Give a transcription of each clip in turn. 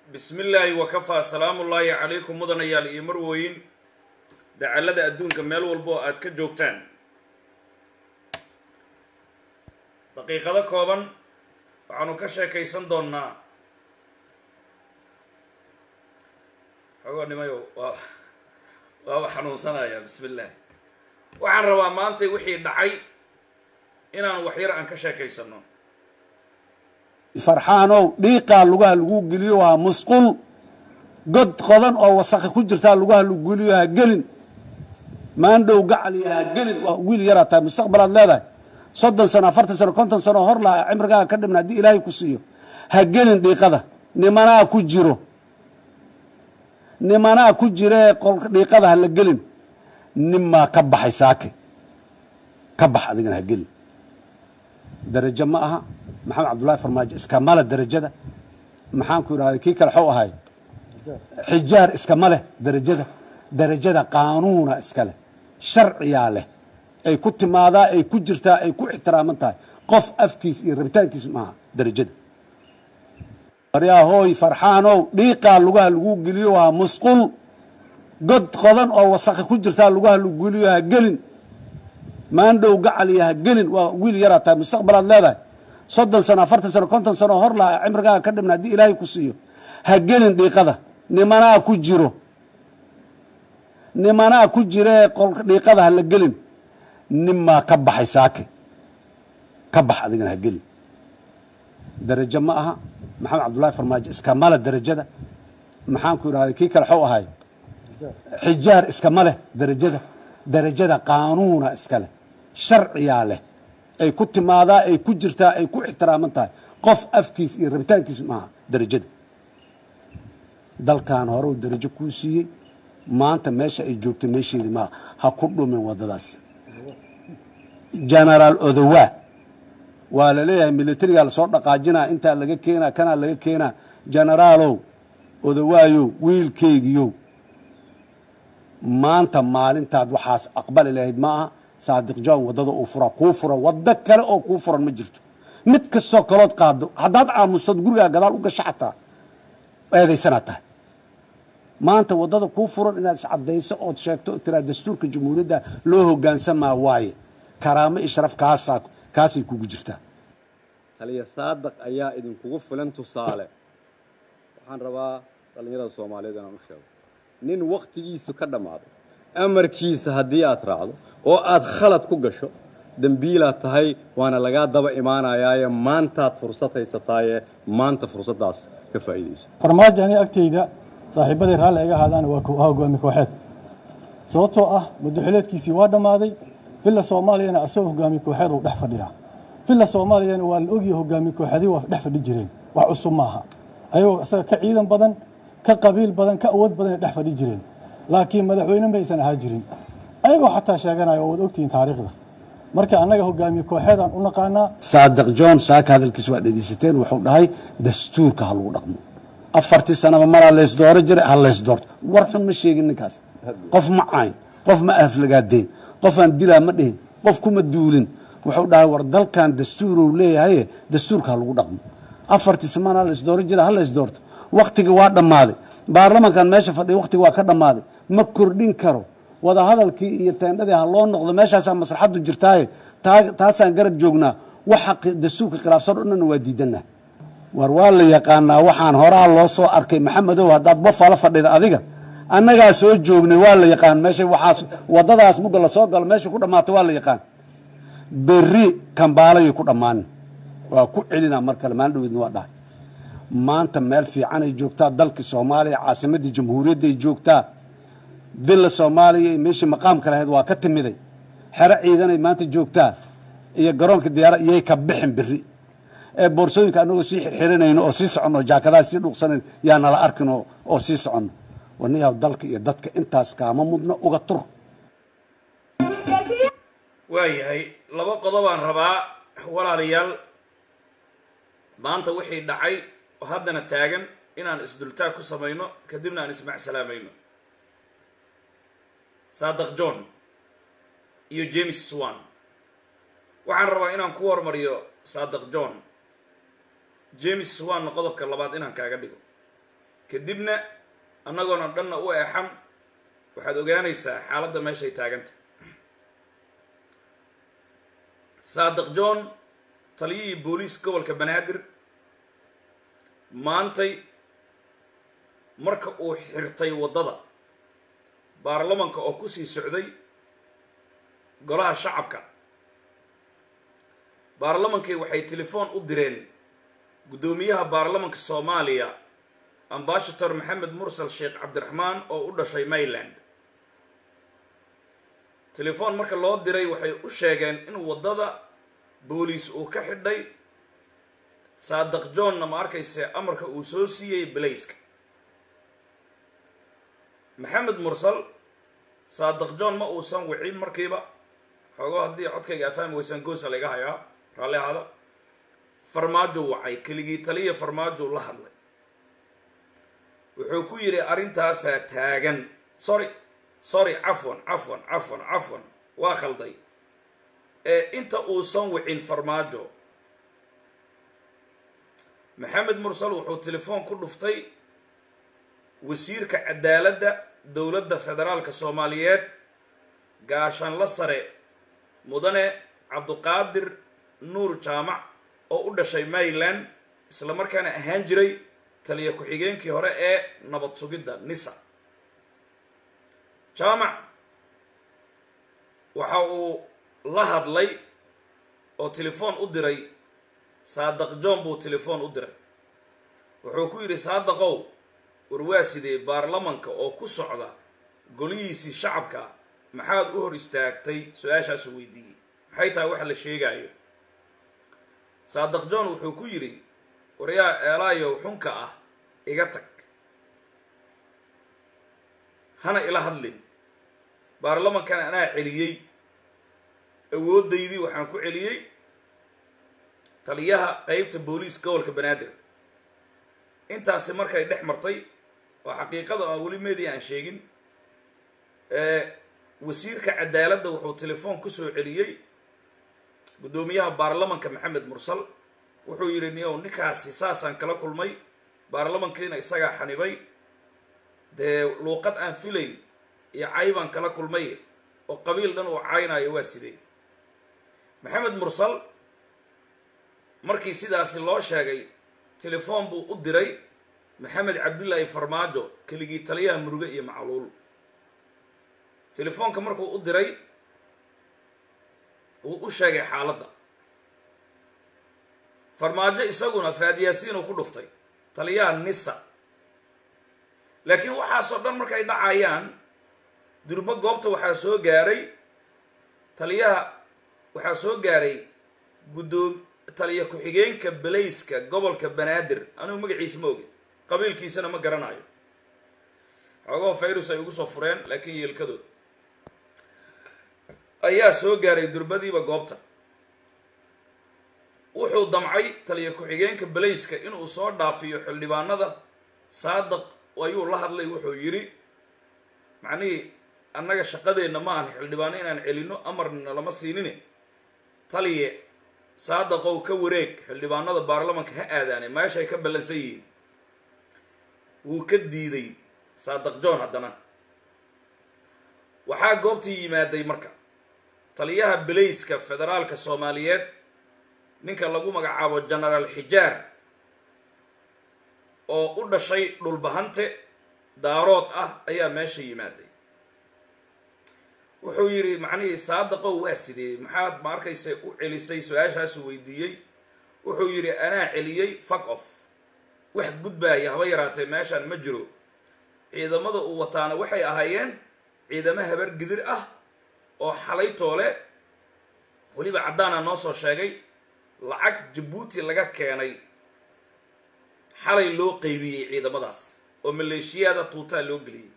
bismi illaahi wakafaa salaamullaahi calaykum mudanayaal iyo marwooyin dacallada adduunka meel walba oo aad ka joogtaan daqiiqado kooban waxaanu ka sheekaysan doonnaa xogoonimayo waa waaba xanuunsanayaa bismi illaahi waxaan rabaa maantay wixii dhacay inaan waxyar aan ka sheekaysano farxaanow dhiiqaa lugaha lagu geliyo waa musqul god qodan oo wasakhi ku jirtaa lugaha lagu geliyo ha gelin maandhow gacaliya ha gelin waa wiil yaraa tahay mustaqbalaad leedahay soddon sano afartan sano konton sano hor laha cimrigaaga ka dhibna haddii ilaahay ku siiyo ha gelin dhiiqada nimanaa ku jiro nimanaa ku jiree dhiiqada ha la gelin ninmaa ka baxay saake ka bax adigana ha gelin darajo ma aha maxamed cabdullaahi farmaajo iskama leh darajada maxaan ku idhahday kii kale xuu ahay xijaar iskama leh darajada darajada qaanuuna iska leh sharciyaa leh ay ku timaadaa ay ku jirtaa ay ku ixtiraaman tahay qof afkiis iyo rabitaankiis maaha darajada waryahooy farxaanow dhiiqaa lugaha lagu geliyo waa musqul god qodan oo wasakhi ku jirtaa lugaha lagu geliyo ha gelin maandhow gacaliya ha gelin waa wiil yaraa tahay mustaqbalaad leedahay soddon sano afartan sano konton sano hor laha cimrigaaga ka dhibna haddii ilaahay ku siiyo ha gelin dhiiqada nimanaa ku jiro nimanaa ku jiree dhiiqada ha la gelin ninmaa ka baxay saake ka bax adigana ha gelin darajo ma aha maxamed cabdullaahi farmaajo iskama leh darajada maxaan ku idhahday kii kale xuu ahay xijaar iskama leh darajada darajada qaanuuna iska leh sharciyaa leh ay ku timaadaa ay ku jirtaa ay ku ixtiraaman tahay qof afkiis iyo rabitaankiis maaha darajada dalkan hore uu darajo kuu siiyey maanta meesha ay joogto meesheedii maaha ha ku dhumin waddadaas genaraal odowaa waa la leeyahay militarigaa lasoo dhaqaajinaa intaa laga keenaa kanaa laga keenaa genaraalow odowaayow wiilkeygiyow maanta maalintaad waxaas aqbali lahayd ma aha saadiq john waddada uu fura kuu fura waddo kale oo kuu furan ma jirto mid kastoo kalood qaado haddaad aamustood gurigaa gadaal u gasho xataa eedaysanaad tahay maanta waddada kuu furan inaad iscaddayso ood sheegto oo tiraa dastuurka jamhuuriyadda loo hoggaansamaa waaye karaamo iyo sharaf kaasaa kaasay kugu jirtaa taliya saadaq ayaa idinkugu filan tusaale waxaan rabaa dhallinyarada soomaaliyeed inaan u sheego nin wakhtigiisu ka dhammaaday amarkiisa haddii aad raacdo oo aad khalad ku gasho dembiilaad tahay waana lagaa daba imaanayaaye maantaad fursad haysataaye maanta fursaddaas ka faa'iidayso farmaajo aniga agtayda saaxiibaday raalli iga ahaadaana waa hogaami kooxeed sababtoo ah madaxileedkiisii waa dhammaaday villa soomaaliyana asagoo hogaami kooxeed uu dhex fadhiyaa villa soomaaliyana waa la ogyahay hogaami kooxeedii waa dhex fadhi jireen wax cusub maaha ayagoo isaga ka ciidan badan ka qabiil badan ka awood badanay dhex fadhi jireen laakiin madaxweyne maysan ahaa jirin ayagoo xataa sheeganaya waad ogtihiin taariikhda marka annaga hogaamiye kooxeedaan u naqaanaa saadiq john saaka hadalkiis waa dhegeysateen wuxuu dhahay dastuurka ha lagu dhaqmo afartii sanaba maraa laysdooro jiray ha laysdoorto war xun ma sheegin ninkaas qof ma cayn qof ma aflagaadeen qofaan dilaa ma dhihin qof kuma duulin wuxuu dhahay war dalkan dastuuruu leeyahaye dastuurka ha lagu dhaqmo afartii sanana laysdooro jiray ha laysdoorto waktigii waa dhammaaday baarlamankan meesha fadhiya waktigii waa ka dhammaaday ma kordhin karo wadahadalkii iyo teendhadii ha loo noqdo meeshaasaa maslaxaddu jirtaaye taasaan garab joognaa waxa dastuurka khilaafsan o dhanna waa diidanah war waa la yaqaanaa waxaan horaa loo soo arkay maxamedow haddaad bafala fadhida adiga annagaa soo joognay waa la yaqaan meesha waxaas waddadaas mugga lasoo galo meesha ku dhammaata waa la yaqaan berri kambaalayay ku dhammaanin waa ku celinaa mar kale maalin dhaweydna waa dhahay maanta meel fiicanay joogtaa dalkii soomaaliya caasimaddii jamhuuriyadday joogtaa villa soomaaliya iyo meeshii maqaamka lahayd waa ka timiday xero ciidanay maanta joogtaa iyo garoonka diyaara iyay ka bixin beri ee boorsooyinka anagoo sii xirxiranayno oo sii soconno jaakadaha sii dhuuqsanayn yaa nala arkin oo sii soconno wanayaab dalka iyo dadka intaas kaama mudno uga tur waayahay laba qodobaan rabaa walaalayaal maanta wixii dhacay oo haddana taagan inaan isdultaag ku samayno kadibna aan ismacsalaameyno saadiq john iyo james swan waxaan rabaa inaan ku hormariyo saadiq john james swanna qodobka labaad inaan kaaga dhigo kadibna annagoona dhanna u eexan waxaad ogaanaysaa xaaladda meeshay taaganta saadiq john taliyihii booliis gobolka banaadir maantay marka uu xirtay waddada baarlamanka oo kusii socday golaha shacabka baarlamankii waxay telefoon u direen guddoomiyaha baarlamanka soomaaliya ambashator maxamed mursal sheekh cabdiraxmaan oo u dhashay mayland telefoon marka loo diray waxay u sheegeen in waddada booliis uu ka xidhay saadiq johnna ma arkayse amarka uu soo siiyey balayska maxamed mursal saadiq john ma uusan wicin markiiba xoogo haddii codkayga afahmi weysaan goosa layga hayaa raalli ahaada farmaajo wacay keligii taliya farmaajo la hadlay wuxuu ku yidhi arrintaasaa taagan sorry sorry cafwan cafwan cafwan cafwan waa khalday ee inta uusan wicin farmaajo maxamed mursal wuxuu telefoon ku dhuftay wasiirka cadaaladda dowladda federaalka soomaaliyeed gaashaanla sare mudane cabduqaadir nuur jaamac oo u dhashay mayland isla markaana ahaan jiray taliya ku-xigeenkii hore ee nabad sugidda nisa jaamac waxa uu la hadlay oo telefoon u diray saadiq john buu telefoon u diray wuxuu ku yidhi saadiqow warwaa sidee baarlamanka oo ku socda golihiisii shacabka maxaad u hor istaagtay su-aashaasu weydiiyey maxay tahay waxa la sheegaayo saadiq john wuxuu ku yidhi waryaa eelaayow xunka ah iga tag hana ila hadlin baarlamankan anaa celiyey awoodaydii waxaan ku celiyey taliyaha qeybta booliis gobolka banaadir intaasi markay dhex martay oo xaqiiqada aan weli media aan sheegin wasiirka cadaaladda wuxuu telefoon kusoo celiyey guddoomiyaha baarlamanka maxamed mursal wuxuu yidhi niyow ninkaasi saasaan kala kulmay baarlamankiina isagaa xanibay dee luuqad aan filayn iyo caybaan kala kulmay oo qabiil dhan uu caynayo waa sidee maxamed mursal markii sidaasi loo sheegay telefoon buu u diray maxamed cabdillaahi farmaajo keligii taliyaha muruge iyo macluul telefoonka markuu u diray wuu u sheegay xaaladda farmaajo isaguna faadiyaasiinuu ku dhuftay taliyaha nisa laakiin waxaasoo dhan markay dhacayaan durbo goobta waxaa soo gaaray taliyaha waxaa soo gaaray guddoom taliya ku-xigeenka balayska gobolka banaadir anigu magaciisa ma ogin qabiilkiisana ma garanayo xoogoo fayrus ay ugu soo fureen laakiin yeelkadood ayaa soo gaaray durbadiiba goobta wuxuu damcay taliya ku-xigeenka balayska inuu soo dhaafiyo xildhibaanada saadiq ayuu la hadlay wuxuu yidhi macnihii annaga shaqadeenna ma ahan xildhibaano inaan celinno amarna lama siinine taliye saadiqow ka wareeg xildhibaanada baarlamanka ha aadaane meeshay ka ballansan yihiin wuu ka diiday saadiq john haddana waxaa goobtii yimaaday marka taliyaha balayska federaalka soomaaliyeed ninka lagu magacaabo genaraal xijaar oo u dhashay dhulbahante daarood ah ayaa meesha yimaaday wuxuu yidhi macnihii saadiqow waa sidee maxaad ma arkaysa u celisay su-aashaasu weydiiyey wuxuu yidhi anaa celiyey fuck off wax gudbaaya haba yaraatee meeshaan ma jiro ciidamada uu wataana waxay ahaayeen ciidamo habar gidir ah oo xalay toole weliba caddaana noo soo sheegay lacag jabuuti laga keenay xalay loo qeybiyey ciidamadaas oo maleeshiyaada tuutaa loo geliyey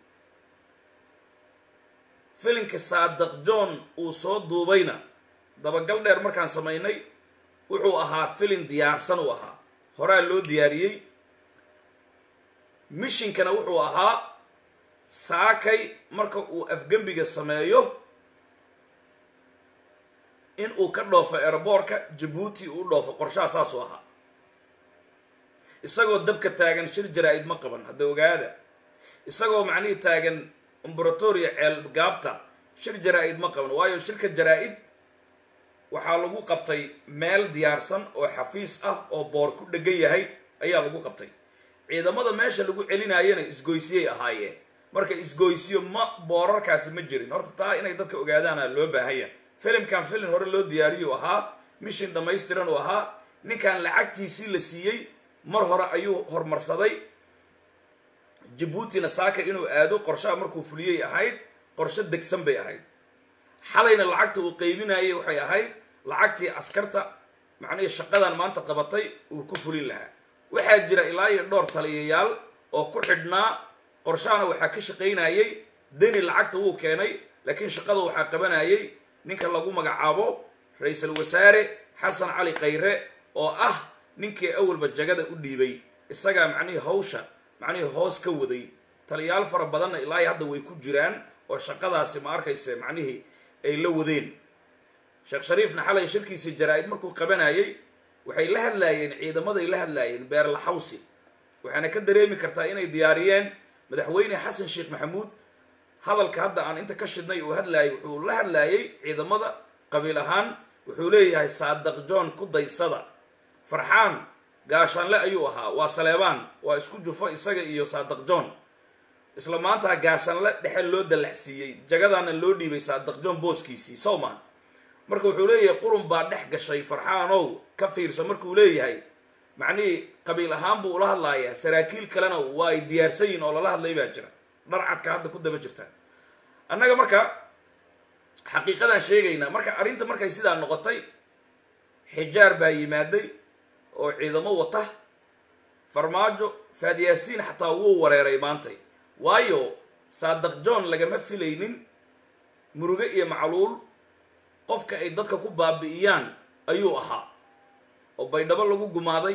filinka saadiq john uu soo duubayna dabagal dheer markaan samaynay wuxuu ahaa filin diyaarsan uu ahaa horaa loo diyaariyey mishinkana wuxuu ahaa saakay marka uu afgembiga sameeyo in uu ka dhoofo aeroboortka jabuuti uu dhoofo qorshaha saasuu ahaa isagoo dabka taagan shir jaraa-id ma qaban hadda ogaada isagoo macnihii taagan imberatoria ceel gaabta shir jaraa-id ma qaban waayo shirka jaraa-id waxaa lagu qabtay meel diyaarsan oo xafiis ah oo boor ku dhegan yahay ayaa lagu qabtay ciidamada meesha lagu celinayana isgoysiyay ahaayeen marka isgoysiyo ma boorarkaasi ma jirin horta taa inay dadka ogaadaana loo baahanya filimkan filim hore loo diyaariyu ahaa mishin dhammaystiran uu ahaa ninkan lacagtiisii la siiyey mar hore ayuu hormarsaday jabuutina saaka inuu aado qorshaha markuu fuliyey ahayd qorsho degsan bay ahayd xalayna lacagta uu qaybinayay waxay ahayd lacagtii askarta macnihii shaqadan maanta qabatay uu ku fulin lahaa waxaa jira ilaa iyo dhowr taliyayaal oo ku xidhnaa qorshahana waxaa ka shaqaynayay deni lacagta wuu keenay laakiin shaqada waxaa qabanayay ninka lagu magacaabo ra-iisul wasaare xasan cali khayre oo ah ninkii awalba jagada u dhiibay isagaa macnihii hawsha macnihii hoos ka waday taliyaal fara badanna ilaa hadda way ku jiraan oo shaqadaasi ma arkayse macnihii ay la wadeen sheekh shariifna xalay shirkiisii jaraa-id markuu qabanayay waxay la hadlaayeen ciidamaday la hadlaayeen beerlaxawsi waxaana ka dareemi kartaa inay diyaariyeen madaxweyne xasan sheekh maxamuud hadalka hadda aan inta ka shidnay uu hadlaayay wuxuu la hadlaayay ciidamada qabiil ahaan wuxuu leeyahay saadaq john ku daysada farxaan gaashaanle ayuu ahaa waa saleebaan waa isku jufo isaga iyo saadaq john isla maantaa gaashaanle dhexe loo dallacsiiyey jagadaana loo dhiibay saadaq john booskiisii sowman marka wuxuu leeyahay qurun baa dhex gashay farxaanow ka fiirso markuu leeyahay macnihii qabiil ahaan buu ula hadlaayaa saraakiil kalena waa ay diyaarsan yihin oo lala hadlay baa jira dharcadka hadda ku daba jirta annaga marka xaqiiqadaan sheegaynaa marka arrinta markay sidaa noqotay xijaar baa yimaaday oo ciidamo wata farmaajo faadyaasiin xataa wuu wareeray maantay waayo saadaq john lagama filaynin muruge iyo macluul qofka ay dadka ku baabi'iyaan ayuu ahaa oo baydhabo lagu gumaaday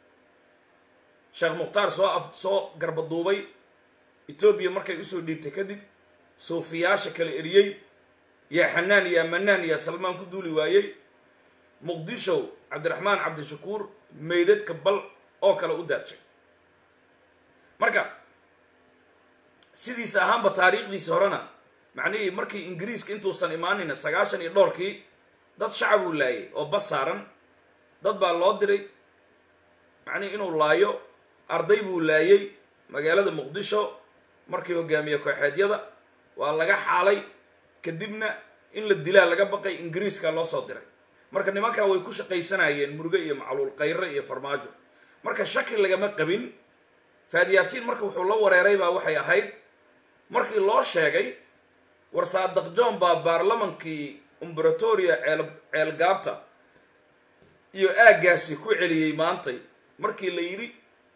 sheekh mukhtaar soo af soo garbaduubay etoobiya markay usoo dhiibtay kadib suufiyaasha kala eriyey yaa xanaan yaa manaan yaa salmaan ku duuli waayey muqdisho cabdiraxmaan cabdishakuur meydadka bal oo kale u daadshay marka sidiisa ahaanba taariikhdiisa horena macnihii markii ingiriiska intuusan imaanina sagaashan iyo dhowrkii dad shacab uu laayay oo bas saaran dad baa loo diray macnihi inuu laayo arday buu laayay magaalada muqdisho markii hogaamiye kooxeedyada waa laga xaalay kadibna in la dilaa laga baqay ingiriiska loo soo diray marka nimankaa way ku shaqaysanayeen muruge iyo macluul khayre iyo farmaajo marka shaki lagama qabin faadyaasiin marka wuxuu la wareeray baa waxay ahayd markii loo sheegay war saadaq john baa baarlamankii umberatoria ceel ceelgaabta iyo aaggaasi ku celiyey maantay markii la yidhi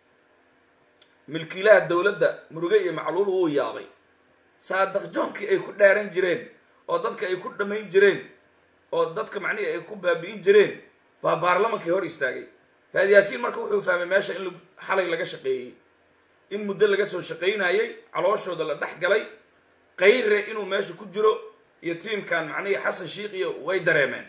milkiilaha dowladda muruge iyo macluul wuu yaabay saadaq johnkii ay ku dhaaran jireen oo dadka ay ku dhammayn jireen oo dadka macnihii ay ku baabi'in jireen baa baarlamankii hor istaagay faadyaasiin marka wuxuu fahmay meesha in xalay laga shaqeeyey in muddo laga soo shaqaynayay calooshooda la dhex galay kayre inuu meesha ku jiro iyo tiimkan macnihii xasan shiikh iyo way dareemeen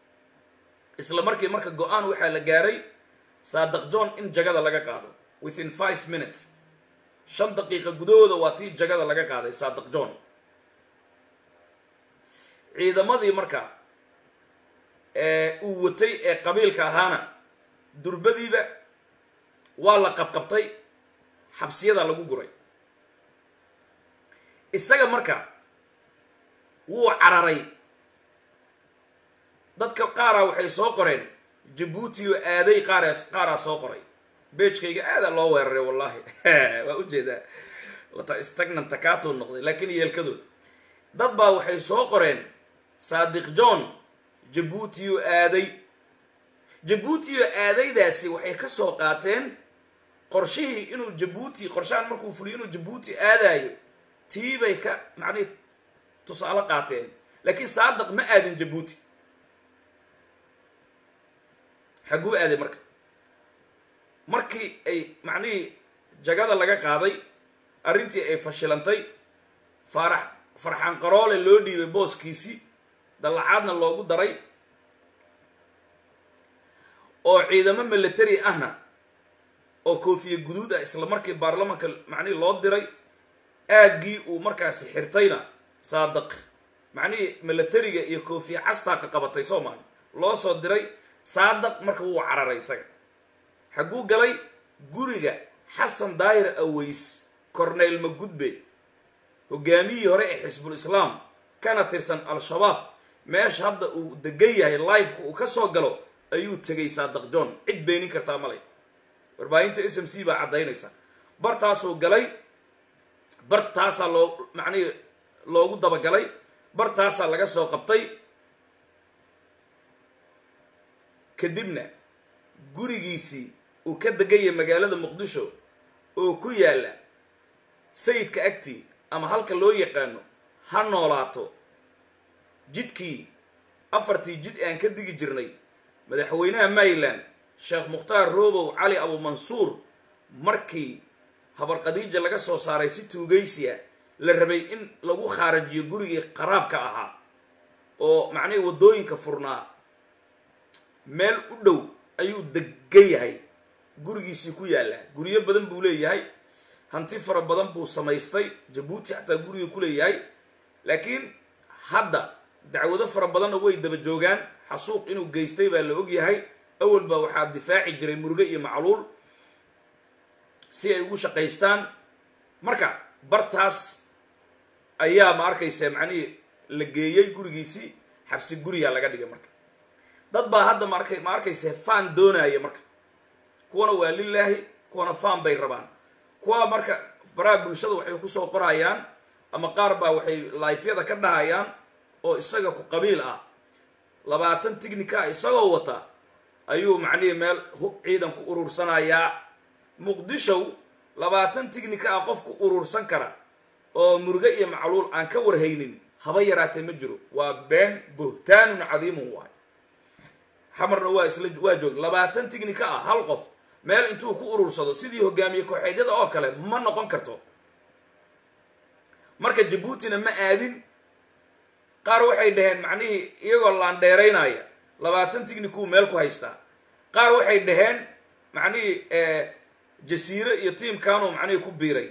isla markii marka go-aan waxaa la gaaray saadaq john in jagada laga qaado within five minutes shan daqiiqa gudahooda waa tii jagada laga qaaday saadaq john ciidamadii marka uu watay ee qabiilka ahaana durbadiiba waa la qabqabtay xabsiyada lagu guray isaga marka wuu cararay dadka qaaraa waxay soo qoreen jabuuti oo aaday qaaraas qaaraa soo qoray beejkayga aadaa loo weeraray wallahi waa ujeedaa wata stagnant takatuu noqday laakiin yeelkadood dad baa waxay soo qoreen saadiq john jabuuti oo aaday jabuuti oo aadaydaasi waxay ka soo qaateen qorshihii inuu jabuuti qorshahan markuu fuliyo inuu jabuuti aadaayo tii bay ka macnihi tusaale qaateen laakiin saadaq ma aadin jabuuti xagguu aaday marka markii ay macnihii jagada laga qaaday arrintii ay fashilantay faarax farxaan qaroole loo dhiibay booskiisii dallacaadna loogu daray oo ciidamo military ahna oo koofiye guduud ah isla markii baarlamanka macnihii loo diray aaggii uu markaasi xirtayna saadaq macnihii milatariga iyo koofiye castaa ka qabatay soomaali loo soo diray saadaq marka wuu cararay isaga xagguu galay guriga xasan daahir aweys corneyl magudbe hogaamiyihii hore ee xisbul islaam kana tirsan al-shabaab meesha hadda uu degan yahay lifeka uu ka soo galo ayuu tegay saadaq john cid beenin kartaa malay warbaahinta s m c baa caddaynaysa bartaasuu galay bartaasaa loo macnihii loogu dabagalay bartaasaa laga soo qabtay kadibna gurigiisii uu ka degaya magaalada muqdisho oo ku yaalla sayidka agtii ama halka loo yaqaano ha noolaato jidkii afartii jid aan ka digi jirnay madaxweynaha maryland sheekh mukhtaar robow cali abumansuur markii habar khadiija laga soo saaray si tuugaysiya la rabay in lagu khaarajiyo gurigii qaraabka ahaa oo macnihii waddooyinka furnaa meel u dhow ayuu degan yahay gurigiisii ku yaallaa guryo badan buu leeyahay hanti fara badan buu samaystay jabuuti xataa guriga ku leeyahay laakiin hadda dacwado fara badanna way daba joogaan xasuuq inuu geystay baa la ogyahay awal baa waxaa difaaci jiray muruge iyo macluul si ay ugu shaqaystaan marka bartaas ayaa ma arkaysa macnihii la geeyey gurigiisii xabsi guriyaa laga dhigay marka dad baa hadda maarka ma arkaysa faan doonaya marka kuwana waa lilaahi kuwana faan bay rabaan kuwa marka baraha bulshada waxay kusoo qorayaan ama qaar baa waxay laifyada ka dhahayaan oo isaga ku qabiil ah labaatan tignika ah isagoo wata ayuu macnihii meel ciidan ku urursanayaa muqdishow labaatan tignika ah qof ku urursan kara oo muruge iyo macluul aan ka warhaynin haba yaraatee ma jiro waa been buhtaanun cadiimun waay xamarna waa isla waa joog labaatan tignika ah hal qof meel intuu ku urursado sidii hogaamiye kooxeedyada oo kale ma noqon karto marka jabuutina ma aadin qaar waxay dhaheen macnihii iyagoo laandheeraynaya labaatan tignikuu meel ku haystaa qaar waxay dhaheen macnihii jasiire iyo tiimkaanuu macnihii ku biiray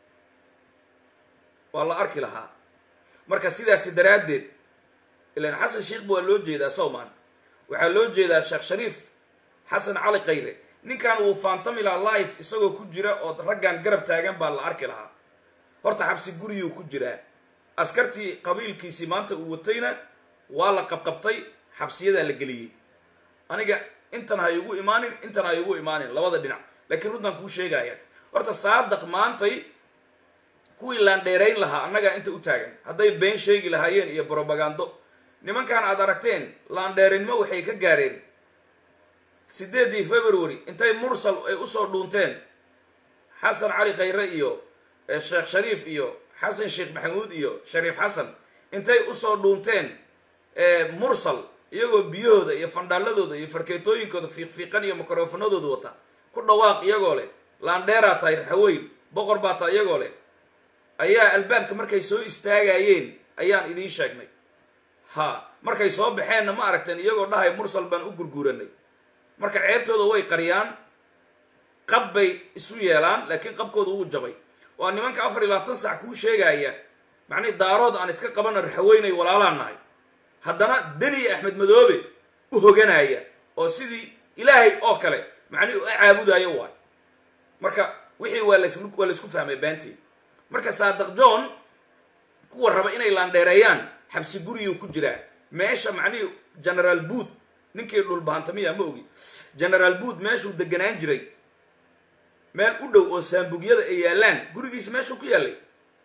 waa la arki lahaa marka sidaasi daraaddeed ilaan xasan sheikh waa loo jeedaa sowman waxaa loo jeedaa sheekh shariif xasan cali kayre ninkan wuu faantami lahaa life isagoo ku jira oo raggan garab taagan baa la arki lahaa horta xabsi guriyuu ku jiraa askartii qabiilkiisii maanta uu watayna waa la qabqabtay xabsiyadaa la geliyey aniga intan ha igu imaanin intan ha igu imaanin labada dhinac laakiin runtaan kuu sheegaya horta saadaq maantay kuwii laandheerayn lahaa annagaa inta u taagan hadday been sheegi lahaayeen iyo brobagando nimankan aad aragteen laandheerinimo waxay ka gaareen sideedii february intay mursal ay usoo dhuunteen xasan cali khayre iyo sheekh shariif iyo xasan sheekh maxamuud iyo shariif xasan intay usoo dhuunteen mursal iyagoo biyahooda iyo fandhaaladooda iyo farkeetooyinkooda fiiqfiiqan iyo mikrofonadooda wata ku dhawaaq iyagoo leh laandheeraa tahay raxaweyn boqor baa tahay iyagoo leh ayaa albaabka markay soo istaagayeen ayaan idiin sheegnay ha markay soo baxeenna ma aragteen iyagoo dhahay mursal baan u gurguuranay marka ceebtooda way qariyaan qab bay isu yeelaan laakiin qabkooda wuu jabay waa nimanka afar iyo labaatan sac kuu sheegaya macnihi daarood aan iska qabana raxaweynay walaalaan nahay haddana deni axmed madoobe u hoganaya oo sidii ilaahay oo kale macnihi u caabudayo waay marka wixii waa las waa laysku fahmay baantii marka saadaq john kuwa raba inay laandheereeyaan xabsi guriyuu ku jiraa meesha macnihii generaal bood ninkii dhulbahantamiya ma ogi generaal bood meeshuu deganaan jiray meel u dhow oo saambugyada ay yaallaan gurigiisi meeshuu ku yaallay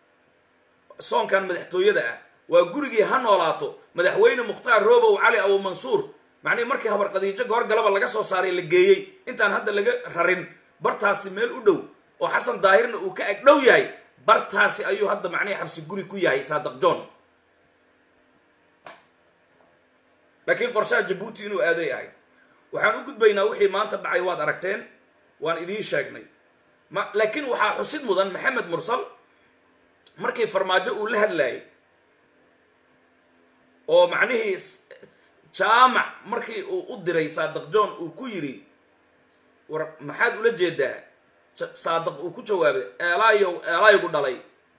soonkan madaxtooyada ah waa gurigii ha noolaato madaxweyne mukhtaar robow cali abumansuur macnihii markii habar khadiijo goor galaba laga soo saaray la geeyey intaan hadda laga rarin bartaasi meel u dhow oo xasan daahirna uu ka ag dhow yahay bartaasi ayuu hadda macnihii xabsi guri ku yahay saadaq john laakiin qorshaha jabuuti inuu aaday ahayd waxaan u gudbaynaa wixii maanta dhacay waad aragteen waan idiin sheegnay ma laakiin waxaa xusid mudan maxamed mursal markii farmaajo uu la hadlayay oo macnihii jaamac markii uu u diray saadaq john uu ku yidhi war maxaad ula jeedaa saadiq uu ku jawaabay eelaayow eelaygu dhalay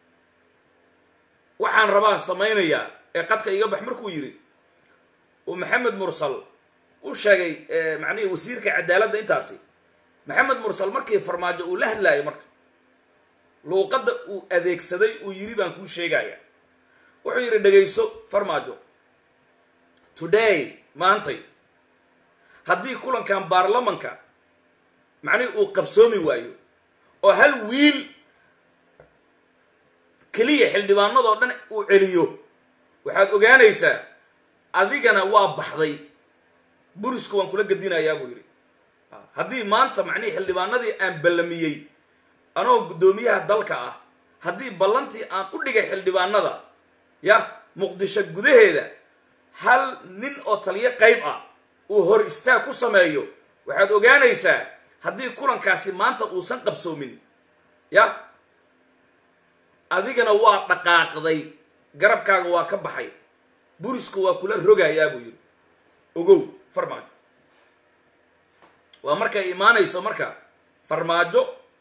waxaan rabaan samaynayaa ee qadka iga bax markuu yidhi uu maxamed mursal u sheegay macnihii wasiirka cadaaladda intaasi maxamed mursal markii farmaajo uu la hadlaayay marka luuqadda uu adeegsaday uu yidhi baan kuu sheegaya wuxuu yidhi dhegayso farmaajo today maantay haddii kulankan baarlamanka macnihii uu qabsoomi waayo oo hal wiil keliya xildhibaanadoo dhan uu celiyo waxaad ogaanaysaa adigana waa baxday burisku waan kula gedinayaa buu yidhi haddii maanta macnihii xildhibaanadii aan ballamiyey anoo guddoomiyaha dalka ah haddii ballantii aan u dhigay xildhibaanada yah muqdisho gudaheeda hal nin oo taliyo qayb ah uu hor istaag ku sameeyo waxaad ogaanaysaa haddii kulankaasi maanta uusan qabsoomin yah adigana waa dhaqaaqday garabkaaga waa ka baxay burisku waa kula rogayaa buu yidhi ogow farmaajo waa markay imaanayso marka farmaajo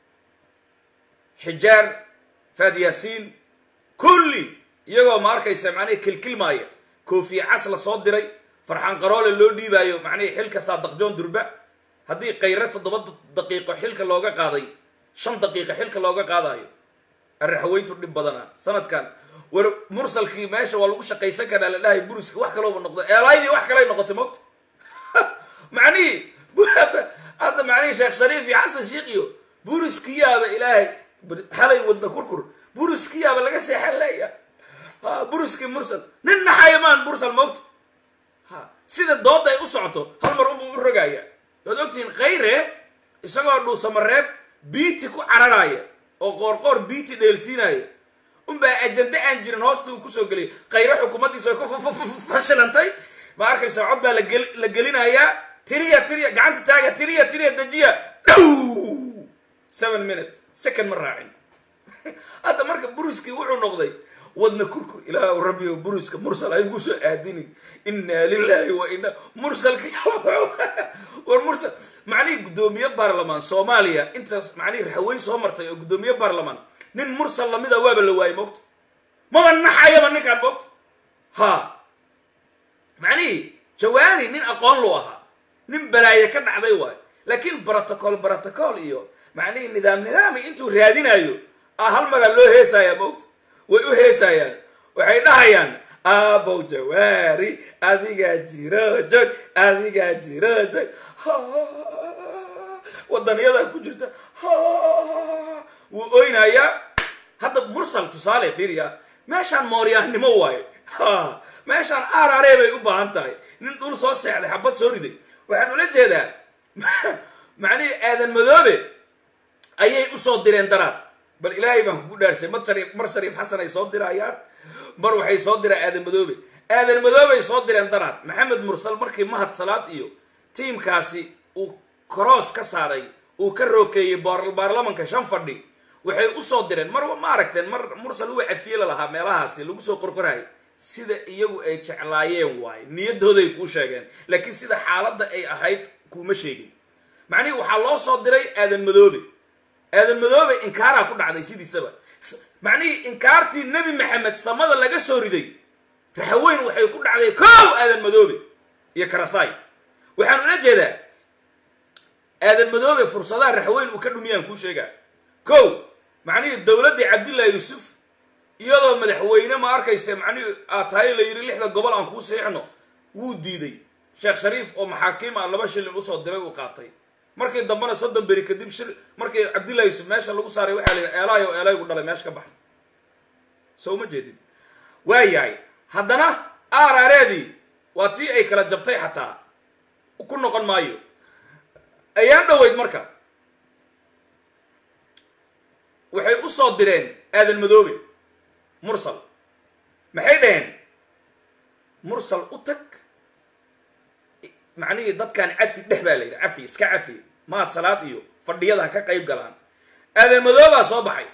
xijaar faadyaasiin kulli iyagoo ma arkaysa macnihi kilkilmaaya koofiye cas la soo diray farxaan qaroole loo dhiibaayo macnihii xilka saadaqjoon durba haddii kayre toddoba daqiiqo xilka looga qaaday shan daqiiqo xilka looga qaadayo arraxaweyntu dhib badana sanadkan war mursalkii meesha waa lagu shaqaysan karaa la dhahay buriski wax kalooba noqdo eelaydii wax kalay noqotay mogta macnihii hadda hadda macnihii sheekh shariif iyo xasan sheikh iyo buriskiyaaba ilaahay halay wadna kurkur buriskiyaaba laga seexan leeya ha buriskii mursal nin naxayamaan mursal mogta ha sida dooda ay u socoto hal mar unbuu u rogaya waad ogtihiin khayre isagoo dhuusamareeb biiti ku cararaya oo qoorqoor biiti dheelsiinaya unbaa ajande aan jirin hoosta uu kusoo geliyay khayre xukuumaddiisa way ku fashilantay ma arkaysa cod baa la gelinayaa tiriya tiriya gacanta taaga tiriya tiriya dejiya dhow seven minute second ma raacin hadda marka buriskii wuxuu noqday wadna kurkur ilaah rabbiyo buriska mursal ay kusoo aadinin inaa lilahi wa ina mursalka war mursal macnihii guddoomiye baarlamaan soomaaliya intaas macnihii raxweyn soo martay oo guddoomiye baarlamaan nin mursal lamida waaba la waayey moogta maba naxayaba ninkaan moogta ha macnihii jawaani nin aqoon lu ahaa nin balaaye ka dhacday waayo laakiin protocol protocol iyo macnihii nidaam nidaami intuu raadinayo a hal maraa loo heesaya moogta way u heesayaan waxay dhahayaan aabow jawaari adigaa jiro jog adigaa jiro jog wadaniyadaa ku jirta wuu oynayaa hadda mursal tusaale fiiriya meeshaan mooryaannimo waayo meeshaan arare bay u baahan tahay nin dhul soo seexday xabad soo riday waxaan ula jeedaa macnihii aadan madoobe ayay usoo direen daraad bal ilaahay baan kugu dhaarshay mar shariif mar shariif xasan ay soo dirayaan mar waxay soo diraan aadan madoobe aadan madoobey soo direen daraad maxamed mursal markii mahad salaad iyo tiimkaasi uu cross ka saaray uu ka rookeeyey baarlamanka shan fadhi waxay usoo direen mar ma aragteen mar mursal uu cafiila lahaa meelahaasi lagu soo qorqoraayay sida iyagu ay jeclaayeen waaye niyadooday kuu sheegeen laakiin sida xaaladda ay ahayd kuuma sheegin macnihii waxaa loo soo diray aadan madoobe aadan madoobe inkaaraa ku dhacday sidiisaba macnihii inkaartii nebi maxamed samada laga soo riday raxaweyn waxay ku dhacday kow aadan madoobe iyo karasaay waxaan ula jeedaa aadan madoobe fursadaha raxweyn uu ka dhumiyaan kuu sheegaa kow macnihii dowladdii cabdillahi yuusuf iyadoo madaxweyne ma arkaysa macnihii aad tahay la yidhi lixda gobol aan kuu seexno wuu diiday sheekh shariif oo maxaakiim ah laba shilin usoo diray uu qaatay markii dambena soddon beri kadib shir markii cabdillahi yuusuf meesha lagu saaray waxaa la yidhi eelaay oo eelaygu dhalay meesha ka baxay soo uma jeedin waa yahay haddana aaraareedii waa tii ay kala jabtay xataa ku noqon maayo ayaan dhoweyd marka waxay u soo direen aadan madoobe mursal maxay dhaheen mursal u tag macnihii dadkan cafi dheh baa la yidhi cafi iska cafi maad salaad iyo fadhiyada ha ka qayb galaan aadan madoobaa soo baxay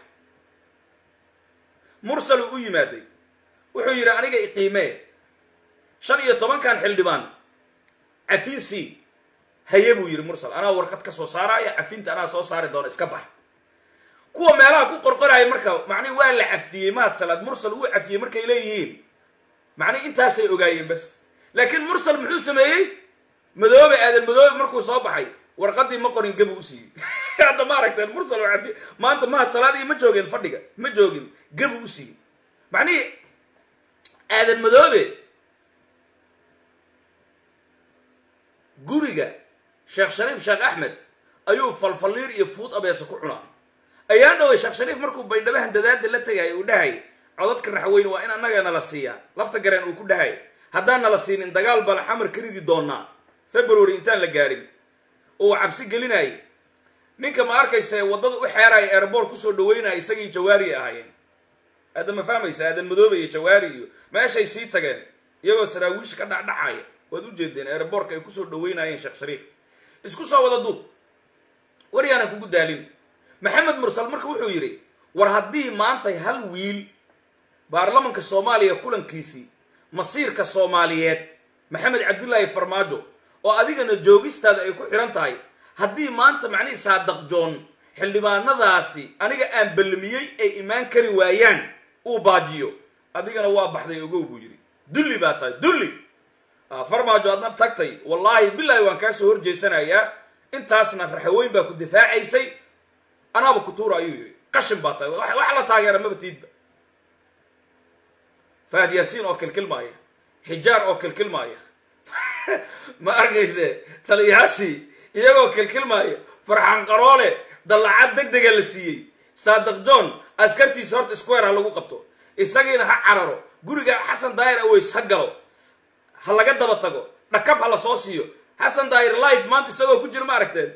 mursal uu u yimaaday wuxuu yidhi aniga iqiimee shan iyo tobankan xildhibaan cafiin c haye buu yidhi mursal anaa warqad ka soo saaraya cafiinta anaa soo saari doona iska bax kuwa meelaha ku qorqoraya marka macnihi waa la cafiyey mahad salaad mursal wuu cafiyey markay leeyihiin macnihi intaasay ogaayeen bas laakiin mursal muxuu sameeyey madoobe aadan madoobe markuu soo baxay warqadii ma qorin gabu u siiyey hadda ma aragteen mursal oo cafiye maanta mahad salaad iyo ma joogeen fadhiga ma joogin gabu u siiyey macnihi aadan madoobe guriga sheekh shariif sheekh axmed ayuu falfalliir iyo fuud abeesa ku cunaa ayaan dhoway sheekh shariif markuu baydhabahan dadaada la tegay uu dhahay codadka raxweyne waa in annaga nala siiyaa lafta gareen uu ku dhahay haddaan nala siinin dagaal bala xamar ka ridi doonaa february intaan la gaadhin oo cabsi gelinayay ninka ma arkaysa waddada u xeeraya airboort kusoo dhaweynaya isagii jawaari ahaayeen aada ma fahmaysa aadan madoobe iyo jawaari iyo meeshay sii tageen iyagoo saraawiisha ka dhacdhacaya waad u jeedeen airboortka ay kusoo dhaweynayeen sheekh shariif isku soo wada duub war yaanan kugu daalin maxamed mursal marka wuxuu yidhi war haddii maantay hal wiil baarlamanka soomaaliya kulankiisii masiirka soomaaliyeed maxamed cabdilaahi farmaajo oo adigana joogistaada ay ku xihan tahay haddii maanta macnihii saadaq joon xildhibaanadaasi aniga aan ballamiyey ay imaan kari waayaan uu baajiyo adigana waa baxday ogow buu yidhi dulli baa tahay dulli farmaajo adna tagtay wallaahi bilaahi waan kaa soo horjeysanayaa intaasna raxaweyn baa ku difaacaysay anaaba ku tuura ayuu yidhi qashin baa tahay wax la taageera maba tiidba faad yaasiin oo kilkilmaaya xijaar oo kilkilmaaya ma arkayse taliyaashii iyagoo kilkilmaaya farxan qaroole dallacad deg dega la siiyey saadaq john askartiisa horta square ha lagu qabto isagiina ha cararo guriga xasan daayir aweys ha galo ha laga daba tago dhakab ha la soo siiyo xasan daayir life maanta isagoo ku jira ma aragteen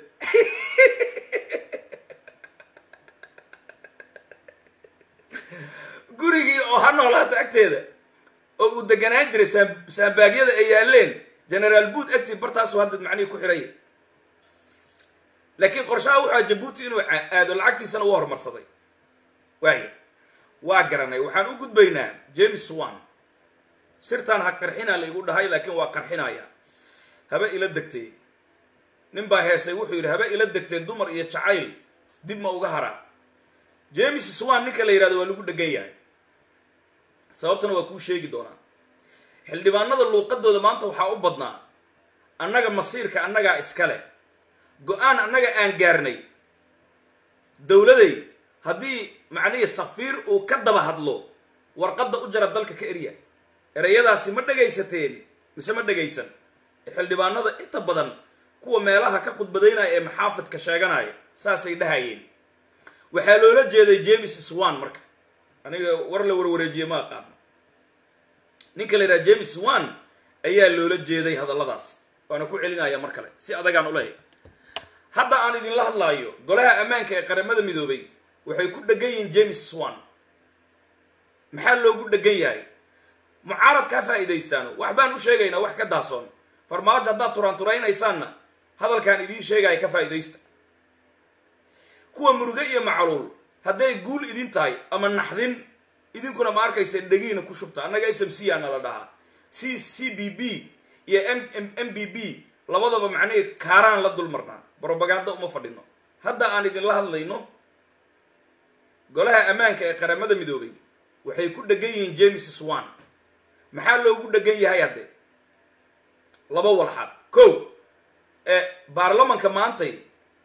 gurigii oo ha noolaata agteeda oo uu deganaan jiray saambaagyada ay yaaleen generaal boot agtii bartaasu hadda macnihii ku xidhay laakiin qorshaha wuxua jabuuti inuu aado lacagtiisana u horumarsaday waaya waa garanay waxaan u gudbaynaa james wan sirtaan ha qarxina la igu dhahay laakiin waa qarxinaya haba ila degtay nin baa heesay wuxuu yidhi haba ila degtay dumar iyo jacayl dib ma uga haraa james swan ninka la yidhahdo waa lagu dhegan yahay sababtana waa kuu sheegi doonaa xildhibaanada luuqadooda maanta waxaa u badnaa annaga masiirka annagaa iskale go-aan annaga aan gaarnay dowladay haddii macnihii safiir uu ka daba hadlo warqadda u jara dalka ka erya ereyadaasi ma dhegaysateen mise ma dhegaysan xildhibaanada inta badan kuwa meelaha ka khudbadaynaya ee maxaafidka sheeganaya saasay dhahayeen waxaa loola jeeday james swan marka aniga war la warwareejiye ma aqaano ninka la yidhaha james swan ayaa loola jeeday hadalladaasi waana ku celinaya mar kale si adagaan ulehay hadda aan idinla hadlaayo golaha ammaanka ee qaramada midoobay waxay ku dhegan yihiin james swan maxaa loogu dhegan yahay mucaarad kaa faa'iidaystaano wax baan u sheegaynaa wax ka daasoon farmaajo haddaad turaanturaynaysaanna hadalkaan idiin sheegaya ka faa'iidaysta kuwa muruge iyo macluul hadday guul idin tahay ama naxdin idinkuna ma arkaysa dhegiina ku shubta annaga s m c aa nala dhahaa c c b b iyo m m b b labadaba macnihii kaaraan la dul marnaa brobaganda uma fadhino hadda aan idinla hadlayno golaha ammaanka ee qaramada midoobay waxay ku dhegan yihiin james swan maxaa loogu dhegan yahay hadde laba walxaad ko ee baarlamanka maantay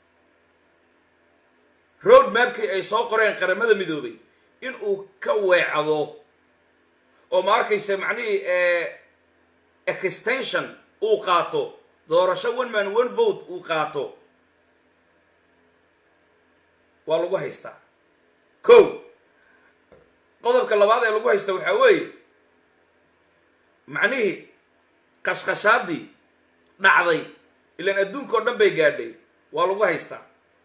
road mapkii ay soo qoreen qaramada midoobay in uu ka weecdo oo ma arkaysa macnihii extension uu qaato doorasho one man one vote uu qaato waa lagu haystaa ko qodobka labaad ee lagu haysta waxaa weeye macnihii qashqashaadii dhacday ilaan adduunka oo dhan bay gaadhay waa lagu haystaa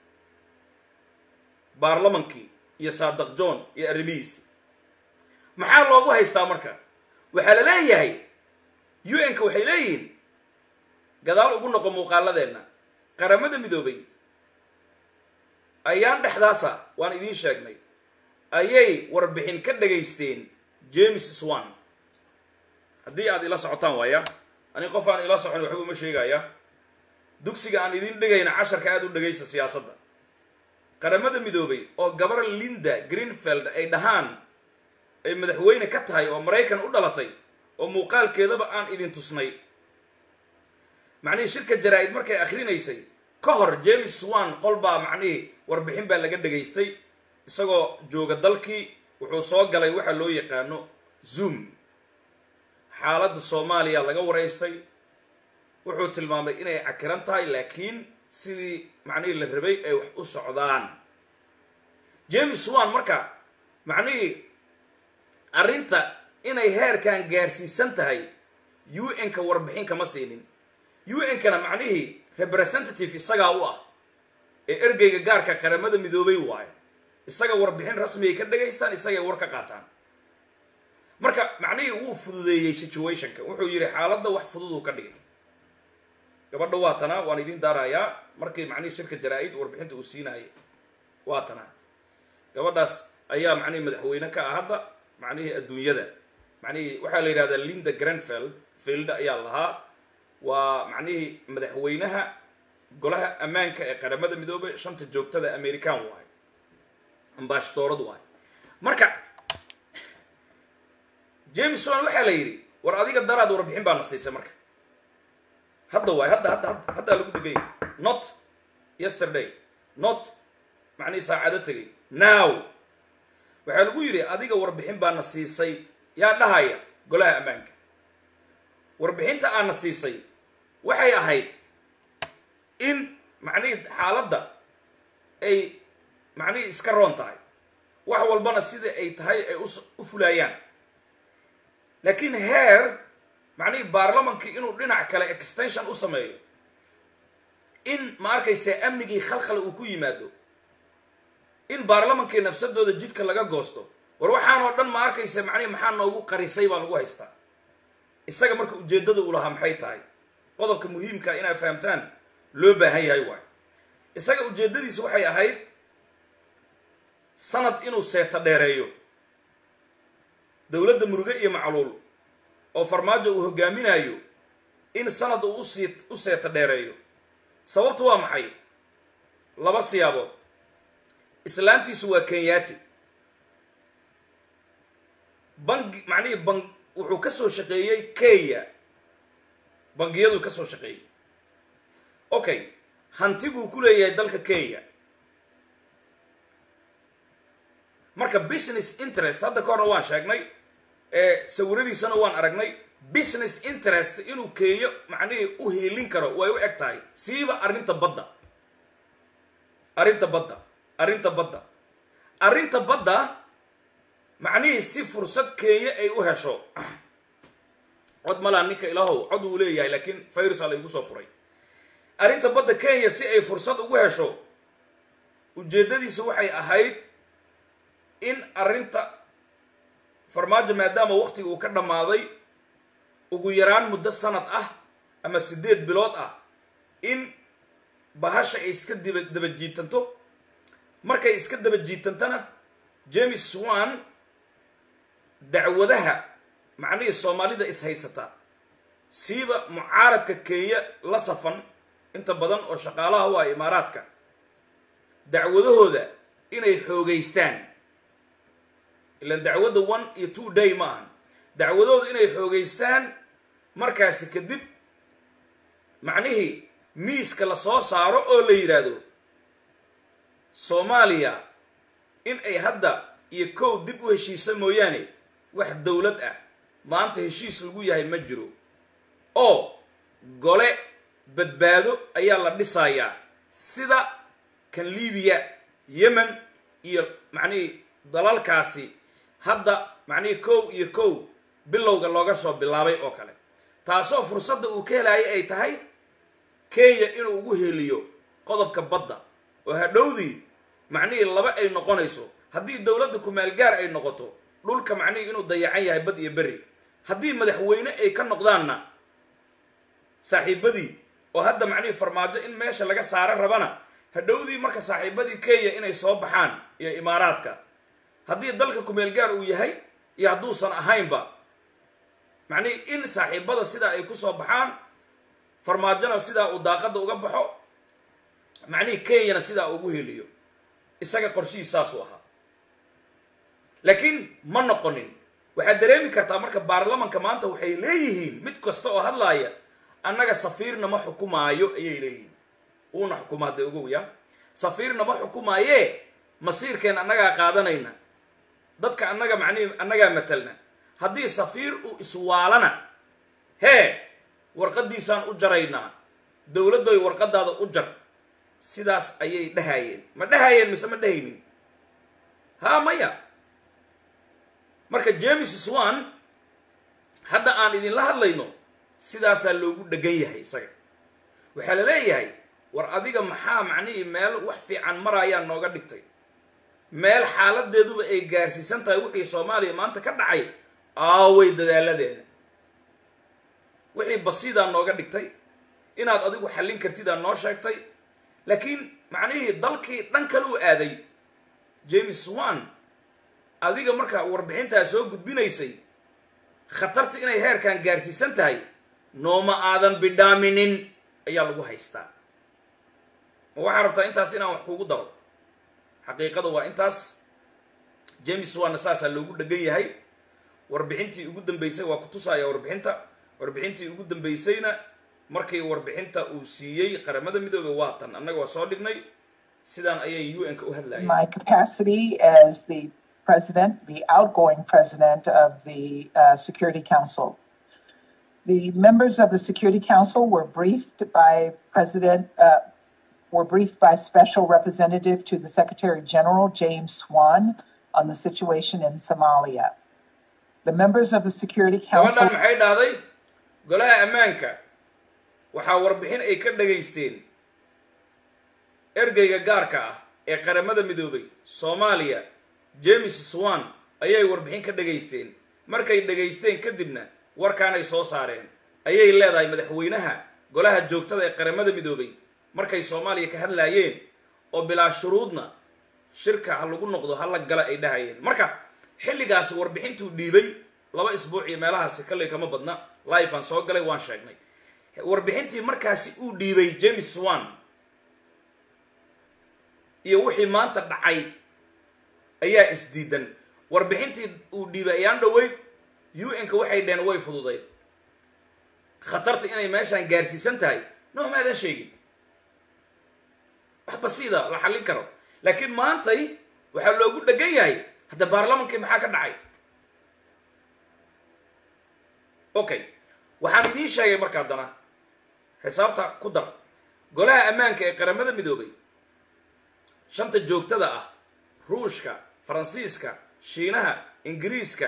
baarlamankii iyo saadaq john iyo arrimihiisi maxaa loogu haystaa marka waxaa la leeyahay u n ka waxay leeyihiin gadaal ugu noqo muuqaaladeenna qaramada midoobay ayaan dhexdaasa waan idiin sheegnay ayay warbixin ka dhagaysteen james swan haddii aad ila socotaan waaya ani qof aan ila socon waxba uma sheegaya dugsiga aan idiin dhigayna casharka aada u dhagaysta siyaasadda qaramada midoobay oo gabar linda greenfield ay dhahaan ay madaxweyne ka tahay oo maraykan u dhalatay oo muuqaalkeedaba aan idin tusnay macnihii shirka jaraa-id markay akhrinaysay ka hor james swan qol baa macnihii warbixin baa laga dhegaystay isagoo jooga dalkii wuxuu soo galay waxa loo yaqaano zoom xaaladda soomaaliya laga waraystay wuxuu tilmaamay inay cakiran tahay laakiin sidii macnihii la rabay ay wax u socdaan james swan marka macnihii arrinta inay heerkan gaarsiisan tahay u n-ka warbixin kama siinin u n-kana macnihii representative isagaa u ah ee ergeyga gaarka qaramada midoobay waayo isaga warbixin rasmiyay ka dhagaystaan isagay war ka qaataan marka macnihii wuu fududeeyey situationka wuxuu yidhi xaaladda wax fududuu ka dhigay gabadha waa tanaa waan idin daarayaa markii macnihii shirka jaraa-id warbixinta uu siinaayay waa tanaa gabadhaas ayaa macnihii madaxweyne ka ah hadda macnihii adduunyada macnihii waxaa la yidhahdaa linda granfield field ayaa lahaa waa macnihii madaxweynaha golaha ammaanka ee qaramada midoobay shanta joogtada american waayo ambashadoorad waayo marka jameson waxaa la yidhi war adiga daraad warbixin baa na siisay marka hadda waay hadda hadda hadda haddaa lagu dhegay not yesterday not macnihii saacado tegay now waxaa lagu yidhi adiga warbixin baa na siisay yaa dhahaya golaha ammaanka warbixinta aana siisay waxay ahayd in macnihii xaaladda ay macnihii iska roon tahay wax walbana sida ay tahay ay u fulaayaan laakiin heer macnihii baarlamankii inuu dhinac kale extension u sameeyo in ma arkaysa amnigii khalkhal uu ku yimaado in baarlamankii nafsadooda jidka laga goosto war waxaan oo dhan ma arkaysa macnihi maxaa noogu qarisay baa lagu haystaa isaga marka ujeeddada uu lahaa maxay tahay qodobka muhiimka inaad fahamtaan loo baahan yahay waayo isaga ujeeddadiisa waxay ahayd sanad inuu seeta dheereeyo dowladda muruge iyo macluul oo farmaajo uu hogaaminayo in sanad uu usii u seeta dheereeyo sababtu waa maxay laba siyaabood islaantiisu waa kenyaati bangi macnihii ban wuxuu ka soo shaqeeyey kenya bangiyaduu ka soo shaqeeyey okay hanti buu ku leeyahay dalka kenya marka business interest hadda ka horna waan sheegnay sawiradiisana waan aragnay business interest inuu kenya macnihii u hiilin karo way u eg tahay siiba arrinta badda arrinta badda arrinta badda arrinta badda macnihii si fursad kenya ay u hesho cod malaa ninka ilaahow cod uu leeyahay laakiin virusa laygu soo furay arrinta badda kenya si ay fursad ugu hesho ujeeddadiisa waxay ahayd in arrinta farmaajo maadaama waqtiga uu ka dhammaaday ugu yaraan muddo sanad ah ama siddeed bilood ah in bahasha ay iska diba daba jiitanto markay iska daba jiitantana james swan dacwadaha macnihii soomaalida is haysata siiba mucaaradka kenya la safan inta badan oo shaqaalaha u ah imaaraadka dacwadahooda inay xoogeystaan ilan dacwadda one iyo two day ma ahan dacwadahooda inay xoogeystaan markaasi kadib macnihii miiska la soo saaro oo la yidhaahdo soomaaliya in ay hadda iyo kow dib u heshiisa mooyaane wax dowlad ah maanta heshiis lagu yahay ma jiro oo gole badbaado ayaa la dhisayaa sida kan libiya yemen iyo macnihii dalalkaasi hadda macnihii kow iyo kow bilowga looga soo bilaabay oo kale taasoo fursadda uu ka helayo ay tahay kenya inuu ugu heliyo qodobka badda oo hadhowdii macnihii laba ay noqonayso haddii dowladda kumaalgaar ay noqoto dhulka macnihii inuu dayacan yahay bad iyo berri haddii madaxweyne ay ka noqdaanna saaxiibadii oo hadda macnihii farmaajo in meesha laga saaro rabana hadhowdii marka saaxiibadii kenya inay soo baxaan iyo imaaraadka haddii dalka kumeelgaar uu yahay iyo hadduusan ahaynba macnihii in saaxiibada sidaa ay kusoo baxaan farmaajona sidaa uu daaqadda uga baxo macnihii kenyana sidaa ugu heliyo isaga qorshihii saasuu ahaa laakiin ma noqonin waxaad dareemi kartaa marka baarlamanka maanta waxay leeyihiin mid kasta oo hadlaaya annaga safiirna ma xukumaayo ayay leeyihiin uuna xukuma hadda ogow ya safiirna ma xukumaayee masiirkeen annagaa qaadanayna dadka annaga macnihi annagaa matalna haddii safiir uu iswaalana hee warqaddiisaan u jaraynaa dowladdoy warqadaada u jar sidaas ayay dhahayeen ma dhahayeen mise ma dhahaynin haa maya marka james swan hadda aan idinla hadlayno sidaasaa loogu dhegan yahay isaga waxaa la leeyahay war adiga maxaa macnihii meel wax fiican maraayaa nooga dhigtay meel xaaladeeduba ay gaarsiisan tahay wixii soomaaliya maanta ka dhacay aaway dadaaladeena wixii basiidaa nooga dhigtay inaad adigu xallin kartidaa noo sheegtay laakiin macnihii dalkii dhan kale u aaday james swan adiga markaa warbixintaa soo gudbinaysay khatarta inay heerkan gaarsiisan tahay nooma aadan bidhaaminin ayaa lagu haystaa ma waxaa rabtaa intaas inaan wax kugu daro xaqiiqada waa intaas james swanna saasaa loogu dhegan yahay warbixintii ugu dambeysay waa ku tusaaya warbixinta warbixintii ugu dambeysayna markii warbixinta uu siiyey qaramada midoobey waa tan annaga waa soo dhignay sidaan ayay u n ka u hadlayeen my capacity as the president, the outgoing president of the uh, Security Council. The members of the Security Council were briefed by President, uh, were briefed by Special Representative to the Secretary General James Swan on the situation in Somalia. The members of the Security Council. gabadhan maxay dhahday golaha ammaanka waxaa warbixin ay ka dhagaysteen ergeyga gaarka ah ee qaramada midoobay soomaaliya james swan ayay warbixin ka dhagaysteen markay dhagaysteen kadibna warkaanay soo saareen ayay leedahay madaxweynaha golaha joogtada ee qaramada midoobay markay soomaaliya ka hadlaayeen oo bilaa shuruudna shirka ha lagu noqdo ha la gala ay dhahayeen marka xilligaasi warbixintuu dhiibay laba isbuuc iyo meelahaasi kalley kama badna life aan soo galay waan sheegnay warbixintii markaasi uu dhiibay james swan iyo wixii maanta dhacay ayaa isdiidan warbixintii uu dhiibay ayaan dhaweyd u n-ka waxay dheheen way fududayd khatarta inay meeshaan gaarsiisan tahay no maadan sheegin wax basiida la xallin karo laakiin maantay waxaa loogu dhegan yahay hadda baarlamankii maxaa ka dhacay okay waxaan idiin sheegay marka haddana xisaabta ku dar golaha ammaanka ee qaramada midoobay shanta joogtada ah ruushka faransiiska shiinaha ingiriiska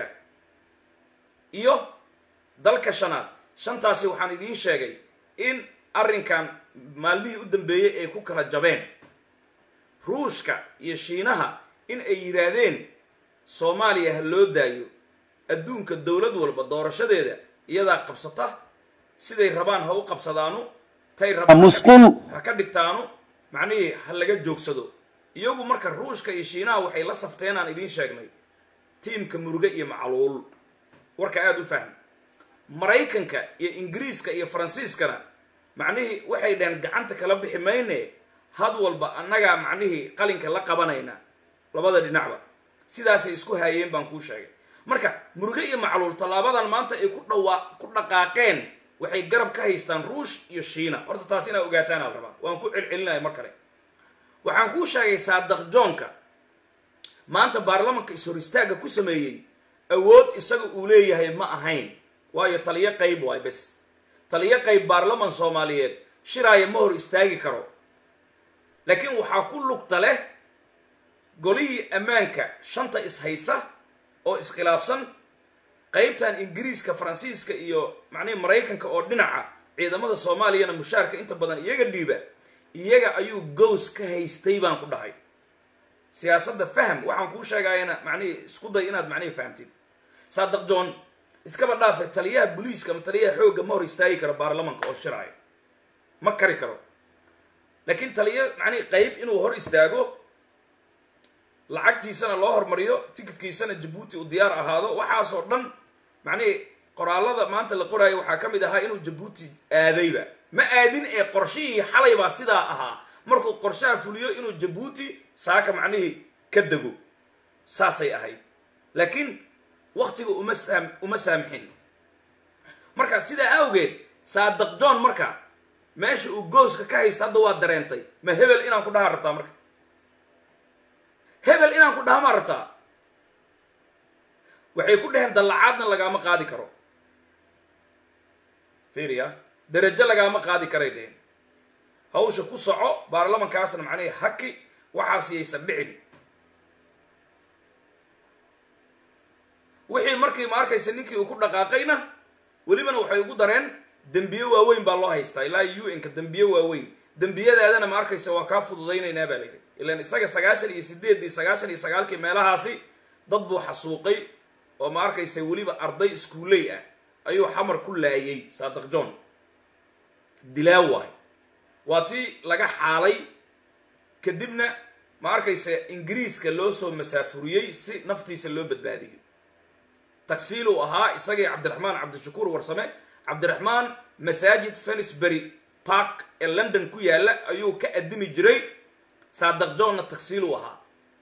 iyo dalka shanaad shantaasi waxaan idiin sheegay in arrinkan maalmihii u dambeeyey ay ku kala jabeen ruushka iyo shiinaha in ay yidhaahdeen soomaaliya ha loo daayo adduunka dowlad walba doorashadeeda iyadaa qabsata siday rabaan ha u qabsadaanu tay rabaan musqul ha ka dhigtaanu macnihii ha laga joogsado iyagu marka ruushka iyo shiinaha waxay la safteen aan idiin sheegnay tiimka muruge iyo macluul warka aada u fahm maraykanka iyo ingiriiska iyo faransiiskana macnihii waxay dhaheen gacanta kala bixi mayne had walba annagaa macnihii qalinka la qabanayna labada dhinacba sidaasay isku haayeen baan kuu sheegay marka muruge iyo macluul tallaabadan maanta ay ku dhawaa ku dhaqaaqeen waxay garab ka haystaan ruush iyo shiina horta taas inaa ogaataan al rabaa waan ku celcelinaya mar kale waxaan kuu sheegay saadaq joonka maanta baarlamanka is-hor istaagga ku sameeyey awood isaga uu leeyahay ma ahayn waayo taliyo qayb waay bes taliyo qayb baarlaman soomaaliyeed shiraaya ma hor istaagi karo laakiin waxaa ku lugta leh golihii ammaanka shanta ishaysa oo iskhilaafsan qaybtan ingiriiska faransiiska iyo macnihi maraykanka oo dhinaca ciidamada soomaaliyana mushaarka inta badan iyaga dhiiba iyaga ayuu gows ka haystay baan ku dhahay siyaasadda fahm waxaan kuu sheegayana macnihii isku day inaad macnihii fahamtid saadaq john iskaba dhaafe taliyaha booliiska ama taliyaha xoogga ma hor istaagi karo baarlamanka oo shiraayo ma kari karo laakiin taliyo macnihi qayb inuu hor istaago lacagtiisana loo hormariyo tikidkiisana jabuuti uu diyaar ahaado waxaasoo dhan macnihii qoraalada maanta la qoraayo waxaa ka mid ahaa inuu jabuuti aadayba ma aadin ee qorshihii xalay baa sidaa ahaa markuu qorshaha fuliyo inuu jabuuti saaka macnihii ka dego saasay ahayd laakiin waktiga uma saam uma saamixin marka sidaa awgeed saadaq john marka meesha uu gooska ka haysta hadda waa dareentay ma hebel inaan ku dhahaa rabtaa marka hebel inaan ku dhaha maa rabtaa waxay ku dhaheen dallacaadna lagaama qaadi karo fiiriya darajo lagaama qaadi karay dheheen hawsha ku soco baarlamankaasna macnihii haki waxaas yaysan dhicin wixii markii ma arkaysa ninkii uu ku dhaqaaqayna welibana waxay ugu dareen dembiye waaweyn baa loo haystaa ilaa u n-ka dembiye waaweyn dembiyadaadana ma arkaysa waa kaa fududaynaynaa baa layidhi ilan isaga sagaashan iyo sideeddii sagaashan iyo sagaalkii meelahaasi dad buu xasuuqay oo ma arkaysa weliba arday iskuuley ah ayuu xamar ku laayay saadaq john dilaa waay waa tii laga xaalay kadibna ma arkaysa ingiriiska loo soo masaafuriyey si naftiisa loo badbaadiyo tagsiiluu ahaa isagii cabdiraxmaan cabdishakuur warsame cabdiraxmaan masaajid fenisbury park ee london ku yaalla ayuu ka addimi jiray saadaq johnna tagsiiluu ahaa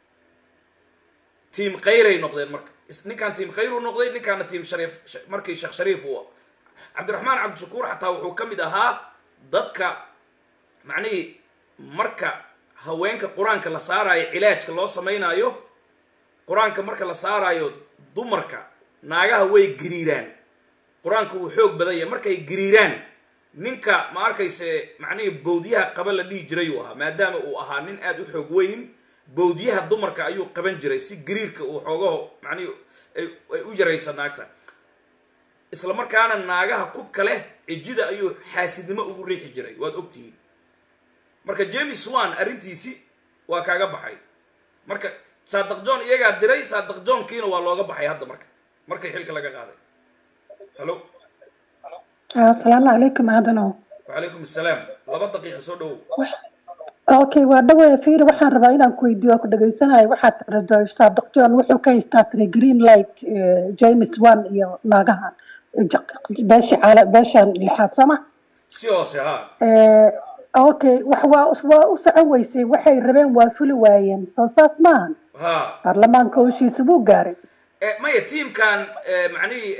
tiim khayray noqdeen marka ninkaan tiim khayr uu noqday ninkaana tiim shariif markii sheekh shariif uu cabdiraxmaan cabdishakuur xataa wuxuu ka mid ahaa dadka macnihii marka haweenka qur-aanka la saaraayo cilaajka loo samaynayo qur-aanka marka la saaraayo dumarka naagaha way gariiraan qur-aanka wuu xoog badan yahay markay gariiraan ninka ma arkayse macnihii bawdyaha qaba la dhihi jiray uu ahaa maadaama uu ahaa nin aada u xoog weyn bawdyaha dumarka ayuu qaban jiray si gariirka uu xoogaho macnihi ay u yaraysa naagta isla markaana naagaha kubka leh cijida ayuu xaasidnimo ugu riixi jiray waad ogtihiin marka james wan arrintiisi waa kaaga baxay marka saadaq john iyagaa diray saadaq johnkiina waa looga baxay hadda marka markay xilka laga qaaday hallo asalaamu calaykum aadanow wacalaykum assalaam laba daqiiqa soo dhowow okay waa dhawe fiiri waxaan rabaa inaan ku weydiiyo ku dhageysanayo waxaad tirado saadaq john wuxuu ka haystaa tiri green light james one iyo naagahan beesha caala beeshan lixaad sooma si hoose ha okay wax waa waa u socon weysay waxay rabeen waa fuli waayeen soo saas maahan ha baarlamaanka howshiisa wuu gaaray maya tiimkan macnihii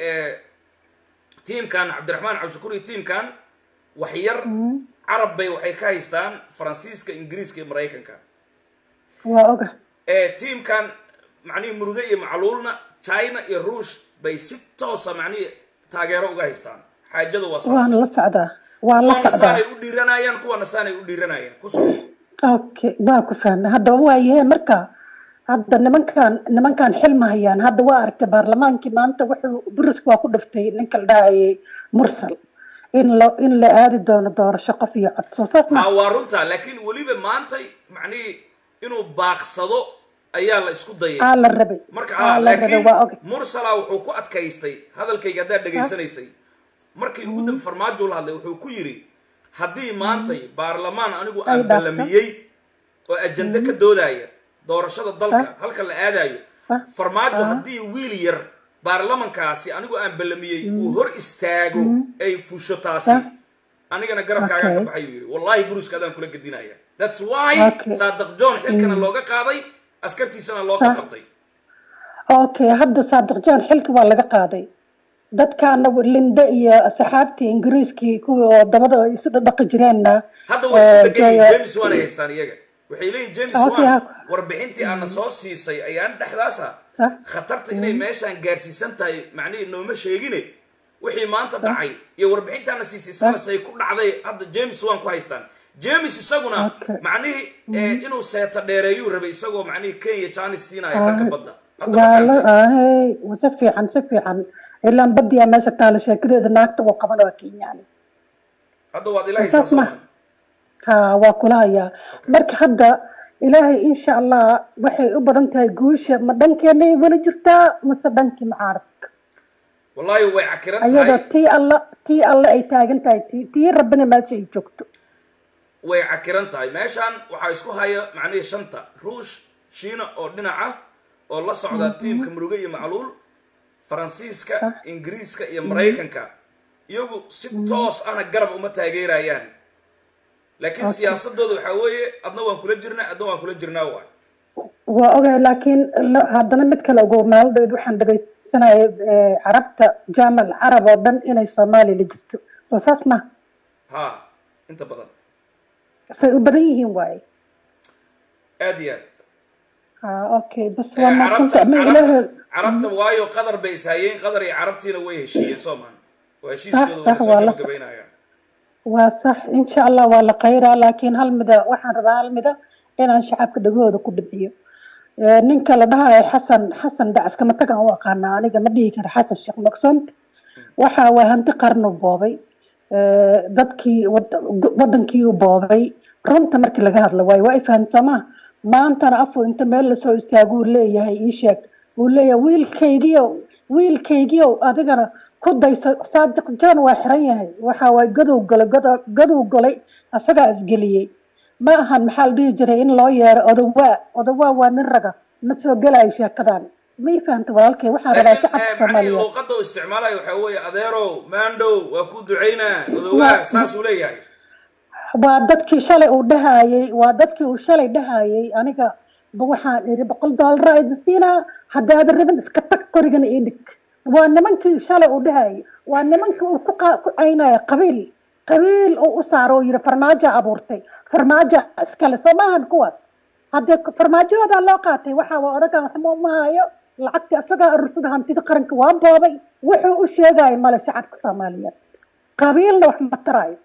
tiimkan cabdiraxmaan cabdishakuur iyo tiimkan wax yar carab bay waxay ka haystaan faransiiska ingiriiska iyo maraykanka waa oga tiimkan macnihii muruge iyo macluulna china iyo ruush bay si toosa macnihii taageero uga haystaan xaajada waa waan saas la socdaa waan la kuwana socdaa saanay u dhiiranayaan kuwana saanay u dhiiranayaan kusoo okay waa ku fahmay haddaba waayahee marka hadda nimankan nimankan xil ma hayaan hadda waa aragtay baarlamaankii maanta wuxuu buriska waa ku dhiftay ninka la dhahayay mursal in la in la aadi doono doorasho qof iyo cod soo saas ma ha waa runtaa laakiin weliba maantay macnihii inuu baaqsado ayaa la isku dayay aa la rabay marka aa ha la rabay laakiin waa oga mursala wuxuu ku adkaystay hadalkayga haddaad dhegaysanaysay markii ugu dambe farmaajo la hadlay wuxuu ku yidhi haddii maantay baarlamaan anigu Ay aan dhaafto. ballamiyey oo ajende ka doodaya doorashada dalka halka la aadayo Sax. farmaajo Ah. haddii wiil yar baarlamankaasi anigu aan ballamiyey uu hor istaago ay fusho taasi Sax. anigana garabkaaga ka Okay. baxay uu yidhi wallahi buruska adaan kula gedinaya that's why Okay. saadaq john xilkana looga qaaday askartiisana loo Sax. qabtay okay hadda saadiq jaan xilki waa laga qaaday dadkaana linde iyo saxaabtii ingiriiskii kuwii oo dabada ay isu dhaqi jireenna hadda way isku eh, degan yihiin jooga- james wan ay haystaan iyaga waxay leeyihin james Okay, wan ha- warbixintii aana soo siisay ayaan dhexdaasa Sax. khatarta inay meeshaan gaarsiisan tahay macnihii nooma sheegine wixii maanta dhacay iyo warbixintaana siisay islasay ku dhacday hadda james wan ku haystaan james isaguna Okay. macnihii eh, inuu seeta dheereeyuu rabay isagoo macnihii kenya janis siinaya dhanka badda hadda ma waa la fahamtay ahey si fiican si fiican ilaan badiyaa meesha taalo sheekadeeda naagta uu qaban waa kenyaani hadda waad ila Saas haysaa ma- soomaa ha waa kula hayaa marka hadda ilaahay insha allah waxay u badan tahay guusha ma dhankeenay weli jirtaa mase dhankii mucaaradka wallahi way cakiran ayadoo tahay tii alla tii alle ay taagan tahay tii tii rabbina meesha ay joogto way cakiran tahay meeshaan waxaa isku haya macnihii shanta ruush shiina oo dhinaca oo la socda tiimka muruge iyo macluul faransiiska Sax. ingiriiska iyo maraykanka iyagu si toos ahna garab uma taageerayaan laakiin Okay. siyaasadooda waxaa weeye adna waan kula jirnaa adna waan kula jirnaa waay waa ogahay laakiin la- haddana mid kale ogow maaldeed waxaan dhegaysanayay eh, carabta jaamal carab oo dhan inay soomaaliya la jirto soo saas ma ha inta badan say u badan yihiin waaye aad iyo aad ha okay bas Eh, waa carabta maaqsanta ma carabta ilaahay carabta waayo qadar bay ishayeen qadar iyo carabtiina way heshiiyeen soomaan waa heshiiskooda sax, waa waa soo la- gabagabaynayaan waa sax insha allah waa la khayraa laakiin hal mida waxaan rabaa hal mida inaan shacabka dhagahooda ku dhibciyo Eh, ninka la dhahayo xasan xasan dacas kama tagan u aqaana aniga ma dhihi kara xasan sheekh maksant waxa waa hanti qarnu boobay Eh, dadkii wad- wadankii u boobay runta markii laga hadla waayo waa ifahansamaa maantana afu inta meel lasoo istaago uu leeyahay ii sheeg uu leeyahay wiilkaygiiow wiilkaygiiow adigana ku daysa saadiq john waa xiran yahay waxa waay gadow galay gado- gadow galay asagaa isgeliyey ma ahan maxaa la dhihi jiray in loo yeero odawaa odawaa waa nin raga ma soo gelayo sheekadan ma ii fahanta walaalkay waxaan rabaa laakiin shacabka eh, macnihii soomaaliyeed luuqadda uu isticmaalayo waxaa weeye adeerow maandhow waa ku ducaynaa odowaa saasuu leeyahay waa dadkii shalay uu dhahayey waa dadkii uu shalay dhahayey aniga ba waxaan iri boqol doolara idin siinaa haddaadan rabin iska tag qorigana ii dhig waa nimankii shalay uu dhahayey waa nimankii uu ku qa- ku caynaya qabiil qabiil uu u saaro oo yiri farmaajo abuurtay farmaajo iskale soo maahan kuwaas haddee farmaajahoodaa loo qaatay waxa waa odagan waxma uma hayo lacagtii asagaa arursada hantida qaranka waa boobay wuxuu u sheegaya male shacabka soomaaliyeed qabiilna wax ma taraayo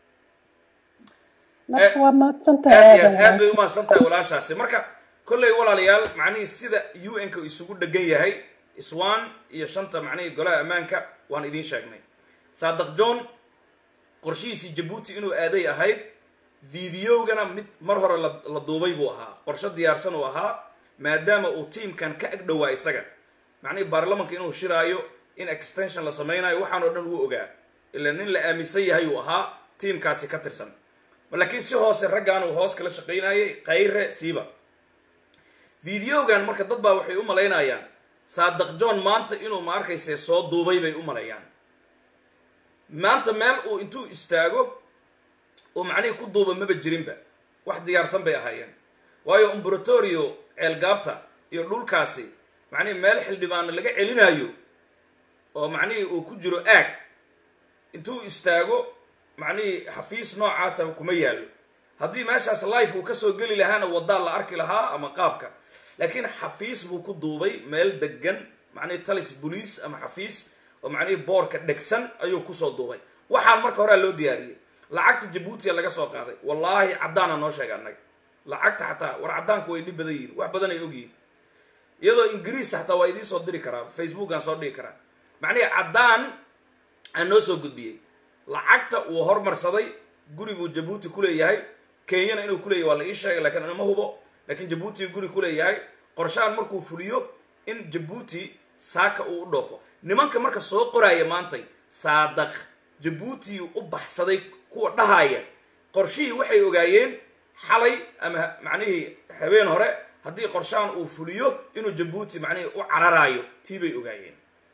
marka waa mahadsantahay aad iyo aad aad aadan bay umahadsan tahay walaashaasi marka kolley walaalayaal macnihii sida u n ka isugu dhegan yahay iswan iyo shanta macnihii golaha ammaanka waan idiin sheegnay saadaq john qorshihiisii jabuuti inuu aaday ahayd videogana mid mar hore la la duubay buu ahaa qorshe diyaarsan uu ahaa maadaama uu tiimkan ka ag dhowaa isaga macnihii baarlamanka inuu shiraayo in extension la samaynayo waxaan oo dhan uu ogaa ila nin la aaminsan yahay uu ahaa tiimkaasi ka tirsan laakiin si hoose raggaan uu hoos kala shaqaynayay kayre siiba videogan marka dad baa waxay u malaynayaan saadaq john maanta inuu ma arkayse soo duubay bay u maleeyaan maanta meel uu intuu istaago oo macnihii ku duuba maba jirinba wax diyaarsan bay ahaayeen waayo umbratorio ceelgaabta iyo dhulkaasi macnihii meel xildhibaano laga celinayo oo macnihii uu ku jiro aag intuu istaago macnihii xafiis noocaasa kuma yaallo haddii meeshaas life uu kasoo geli lahaana wadaa la arki lahaa ama qaabka laakiin xafiis buu ku duubay meel degan macnihii talis boliis ama xafiis oo macnihii boorka dhegsan ayuu kusoo duubay waxaan marka horea loo diyaariyey lacagta jabuutiya laga soo qaaday wallaahi caddaana noo sheega annaga lacagta xataa war caddaanku way dhib badan yihin wax badan ay ogyihin iyadoo ingiriis xataa waa idiin soo diri karaa facebookaan soo dhigi karaa macnihii caddaan aan noo soo gudbiyey lacagta uu hormarsaday guri buu jabuuti kuleeyahay kenyana inuu kuleeyahay waa la ii sheegay lakiin anama hubo laakiin jabuuti guri kuleeyahay qorshahan markuu fuliyo in jabuuti saaka uu u dhoofo nimanka marka soo qoraaya maantay saadaq jabuuti u baxsaday kuwa dhahaya qorshihii waxay ogaayeen xalay ama macnihii habeen hore haddii qorshahan uu fuliyo inuu jabuuti macnihii u cararaayo tii bay ogaayeen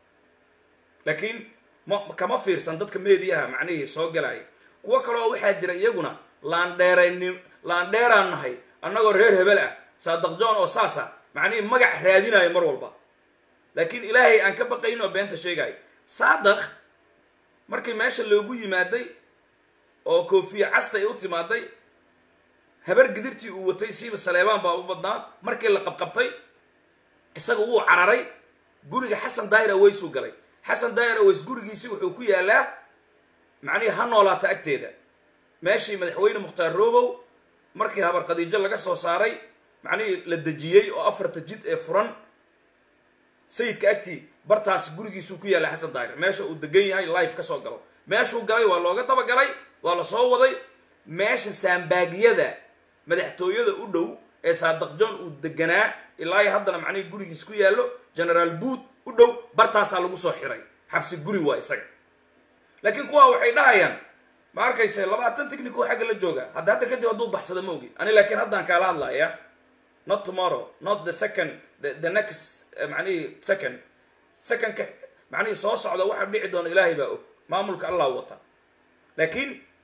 laakiin ma kama fiirsan dadka meediyaha macnihii soo galaya kuwo kaleo waxaa jira iyaguna laandheerayni laandheeraan nahay annagoo reer hebel ah saadaq john oo saasa macnihii magac raadinayo mar walba laakiin ilaahay aan ka baqayn oo beenta sheegayo saadaq markii meesha loogu yimaaday oo koofiya casta ay u timaaday habar gidirtii uu watay siiba saleebaan baa u badnaa markii la qabqabtay isaga wuu cararay guriga xasan daahir aweysuu galay xasan daahir aweys gurigiisi wuxuu ku yaalaa macnihii ha noolaata agteeda meeshii madaxweyne mukhtaar robow markii habar khadiijo laga soo saaray macnihii la dejiyey oo afarta jid ee furan sayidka agtii bartaas gurigiisuu ku yaalla xasan daahir meesha uu degan yahay life kasoo galo meeshuu galay waa looga dabagalay waa la soo waday meesha saambaagyada madaxtooyada u dhow ee saadaq john uu deganaa ilaa haddana macnihii gurigiis ku yaallo generaal bood u dhow bartaasaa lagu soo xiray xabsi guri waa isaga laakiin kuwa waxay dhahayaan ma arkayse labaatan technico xagga la jooga hadda hadda kadib hadduu baxsada ma ogi ani laakiin haddaan kaala hadlaya not tomorrow not the second the, the next uh, macnihii second secondka macnihii soo socda waxa dhici doona ilaahay baa og maamulka allah wata laakiin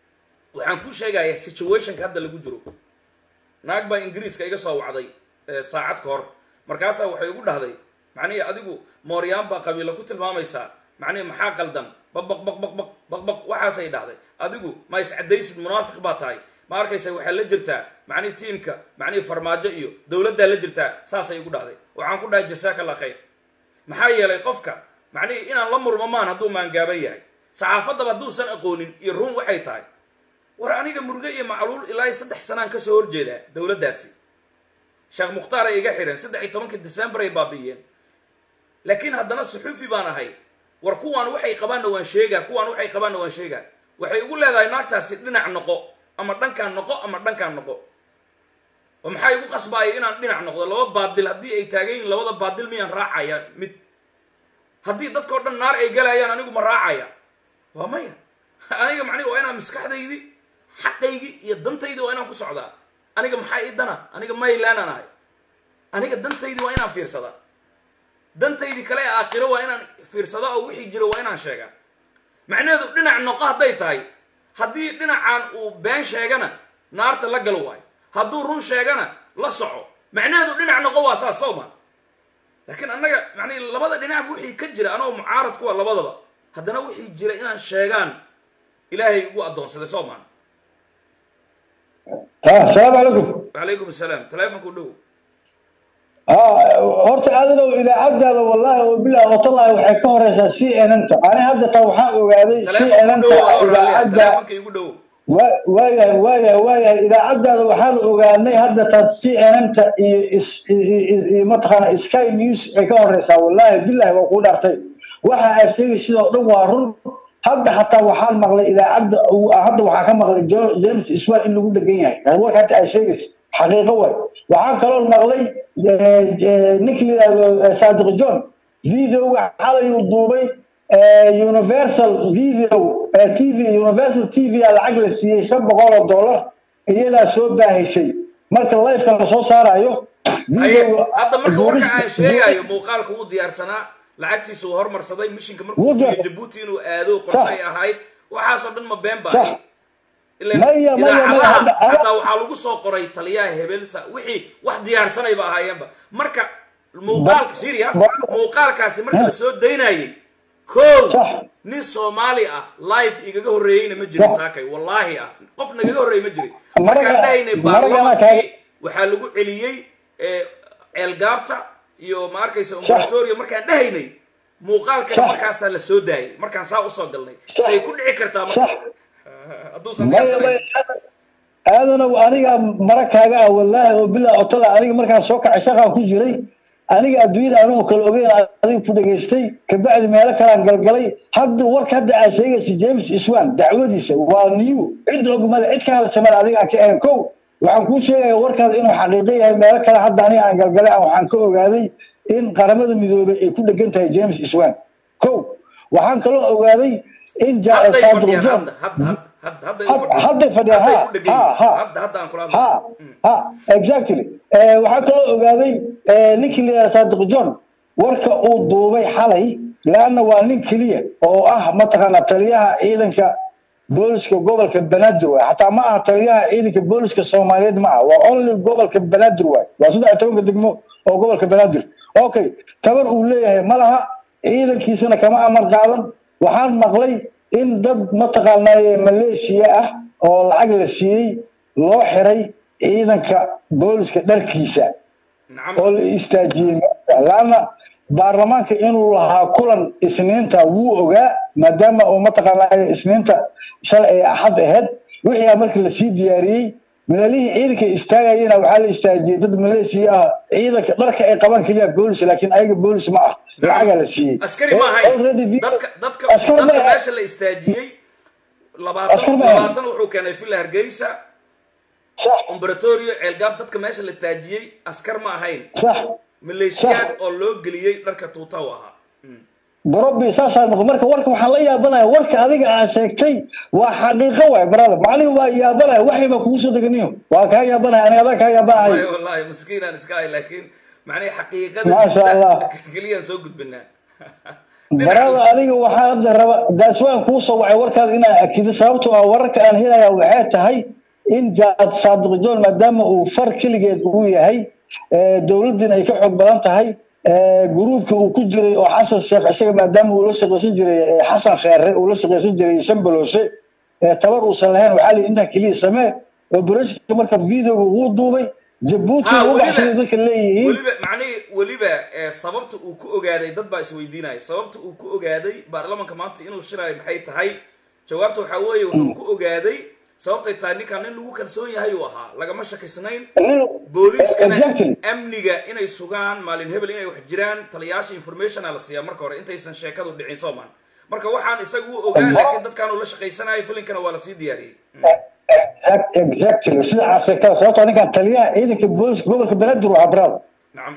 waxaan kuu sheegayaa situationka hadda lagu jiro naag baa ingiriiska iga soo wacday eh, saacad ka hor markaasaa waxay igu dhahday macnihi adigu mooryaan baa qabiilo ku tilmaamaysaa macnihi maxaa qaldan baqbaq baqbaq baq baqbaq waxaasay dhahday adigu ma iscadaysid munaafiq baa tahay ma arkaysa waxaa la jirtaa macnihi tiimka macnihi farmaajo iyo dowladdaa la jirtaa saasay igu dhahday waxaan ku dhahay jasaaka allah khayr maxaa yeelay qofka macnihi inaan la murmo maan hadduu maangaaban yahay saxaafaddaba hadduusan aqoonin iyo run waxay tahay war aniga muruge iyo macluul ilaa iyo saddex sanaan kasoo horjeedaa dowladdaasi sheekh mukhtaar ay iga xidheen saddex iyo tobankii december ay baabi'iyeen laakiin haddana suxufi baan ahay war kuwaan waxay qabaanna waan sheegaa kuwaan waxay qabaanna waan sheegaa waxay igu leedahay naagtaasi dhinac noqo ama dhankaan noqo ama dhankaan noqo oo maxaa igu qasbaaya inaan dhinac noqdo laba baadil haddii ay taagan yihiin labada baadil miyaan raacaya mid haddii dadkao dhan naar ay galayaan anigu ma raacaya waa maya aniga macnihi waa inaan maskaxdaydii xaqaygii iyo dantaydii waa inaan ku socdaa aniga maxaa ii dana aniga maylaanaan ahay aniga dantaydii waa inaan fiirsadaa dantaydii kale ee aakhiro waa inaan fiirsadaa oo wixii jiro waa inaan sheegaa macnaheedu dhinac noqo hadday tahay haddii dhinacaan uu been sheegana naarta la galo waayo hadduu run sheegana la soco macnaheedu dhinac noqo waa saas soo ma laakiin annaga macnihi labada dhinacba wixii ka jira anoo mucaarad kuwa labadaba haddana wixii jira inaan sheegaan ilaahay ugu addoonsaday soo maan السلام عليكم wacalaykum asalaam taleefonku dhow اه horta adiga idaacadaada wallahi wabillahi watallahi waxay ka horeysaa c n n ta ani hadda taa waxaan ogaaday c n n taleefonku dhow ta oo raalliya idaacadda taleefonka igu dhow wa- waayahay waayahay waayahay idaacadaada waxaan ogaanay hadda taa c n n ta iyo is- iyo- iyo iyo mataqaana sky news ay ka horeysaa wallahi billahi waa kuu dhaartay waxa aad sheegay sidoo dhan waa run hadda xataa waxaan maqlay idaacadda uu- hadda waxaa ka maqlay Jo- james iswaan in lagu dhegan yahay warka hadda aad sheegaysa xaqiiqo waay waxaan kaloo maqlay eh, eh, ninka la yidhahdo eh, saadiq john videoga xalay uu duubay eh, universal video eh, tv universal tv aa lacag la siiyey shan boqol oo dollar iyadaa soo baahaysay marka lifeka lasoo saarayo haye videoga- hadda marka warka aan duubis- sheegayo muuqaalka uu diyaarsanaa lacagtiisa uu hormarsaday mishinka markuu Wuu fuliyo diyaar- jabuuti inuu aado qorshe Sax. ay ahayd waxaasoo dhan ma been baa Sax. ileen Maya, maya, maya, idaacadaha hadda- xataa waxaa lagu soo qoray taliyaha hebel sa- wixii wax diyaarsanayba ahaayeenba marka muuqaalka syria ba- muuqaalkaasi marka la soo daynayay kow Sax. nin soomaali ah live igaga horreeyeyna ma jirin Sax. saakay wallaahi ah qof nagaga horreeyey ma jirin Maraga- markaan dhahaynay maragana baarlamaankii kaaga- waxaa lagu celiyey eh, ceelgaabta iyo ma arkaysa umbratorio markaan dhahaynay muuqaalkana Sax. markaasaa la soo daayay markaan saa usoo galnay Sax. say ku dhici kartaa sax marka hadduusan maya diyaarsaneyn maya aadanow aniga mara kaaga ah wallaahi oo bilaa otala aniga markaan soo kacay shaqaan ku jiray aniga adduunyada anigoo kala ogeyn adiga ku dhegaystay kabacdi meelo kalaan galgalay hadda warka hadda aad sheegaysa james iswan dacwadiisa waa new cid ogmale cid ka hadsamale adiga aan ka ahayn kow waxaan kuu sheegaya warkaas inuu xaqiiqo yahay meelo kale hadda aniga aan galgalay aan waxaan ka ogaaday in qaramada midoobay ay ku dhegan tahay james iswan kow waxaan kaloo ogaaday in ja- hadday saadiq fadhiyaan john hadda hadda hadda hadda hadday u Had- fadhiyaan hadday fadhiyaan, hadday ha, ku dhegan ha, yihiin ha. hadda hadda aan kula ha hadlayo ha exactly Eh, waxaa kaloo ogaaday eh, ninkii la yidhaha saadiq john warka uu duubay xalay laanna waa nin keliya oo ah mataqaana taliyaha ciidanka booliska gobolka banaadir waay xataa ma aha taliyaha ciidanka booliska soomaaliyeed ma aha waa only gobolka banaadir waay waa saddex iyo tobanka degmo oo gobolka banaadir okay tabar uu leeyahay ma laha ciidankiisana kama amar qaadan waxaan maqlay in dad mataqaanaa maleeshiya ah oo lacag la siiyey loo xiray ciidanka booliska dharkiisa nacam oo la istaajiyey laana baarlamaanka inuu lahaa kulan isniinta wuu ogaa maadaama uu mataqaanaa isniinta shalay ay axad ahayd wixii markii lasii diyaariyey meelihii ciidanka istaagayena waxaa la istaajiyey dad maleeshiya ah ciidanka dharka ay qabaan keliya boolis laakiin ayaga boolis ma ah lacagaa la siiyey askari ma ahayn Already video- dadka dadka askari ma dadka ahayn. meesha la istaajiyey labaatan Askari ma ahayn. labaatan wuxuu keenay villa hargeysa sax umbratorio ceelgaab dadka meesha la taajiyey askar ma ahayn sax maleeshiyaad oo loo geliyey dharka tuuta u ahaa borobi saasaa noqo marka warka waxaan la yaabanaya warka adiga aad sheegtay waa xaqiiqo waay brother macnihi waa yaabanaya waxay baa kugu soo deganiyo waa kaa yaabanaya aniga adaa kaa yaabanahay wallahi wallahi maskiinaan iska ahay laakiin macnaha xaqiiqada Maasha jirta Allah. keliyaan soo gudbinaa barada aniga waxaa hadda raba daaswaan kuu soo wacay warkaas inaan akido sababtoo ah wararka aan helaya waxay tahay in jaad saadiq john maadaama uu far keligeed uu yahay dowladdiina ay ka xoog badan tahay gruubka uu ku jiray oo xasan sheekh isaga maadaama uu la shaqaysan jiray xasan kheere uu la shaqaysan jiray sambaloose tabar uusan lahayn waxaa la intaa keliya samee oo barashka marka videoga uu duubay jabuuti Ah, ugu weliba- baxsaday dadka leeyihiin weliba macnihi weliba eh, sababta uu ku ogaaday dad baa isweydiinaya sababta uu ku ogaaday baarlamanka maanta inuu shirayo maxay tahay jawaabta waxaa weeye wuxuu ku ogaaday sababtay tahay ninkan nin lagu kalsoon yahay uu ahaa lagama shakisnayn Nin- booliiskana Exactly. amniga inay sugaan maalin hebel inay wax jiraan taliyaasha informationa la siiyaa marka hore intaysan sheekadu dhicin soomaan marka waxaan isaga u ogaa laakiin dadkaan uu la shaqaysanayo filinkana waa lasii diyaariyey Exact- exactly sida casekada sababtoo ninkan taliyaha ciidanka booliska gobolka banaadir waa brada nacam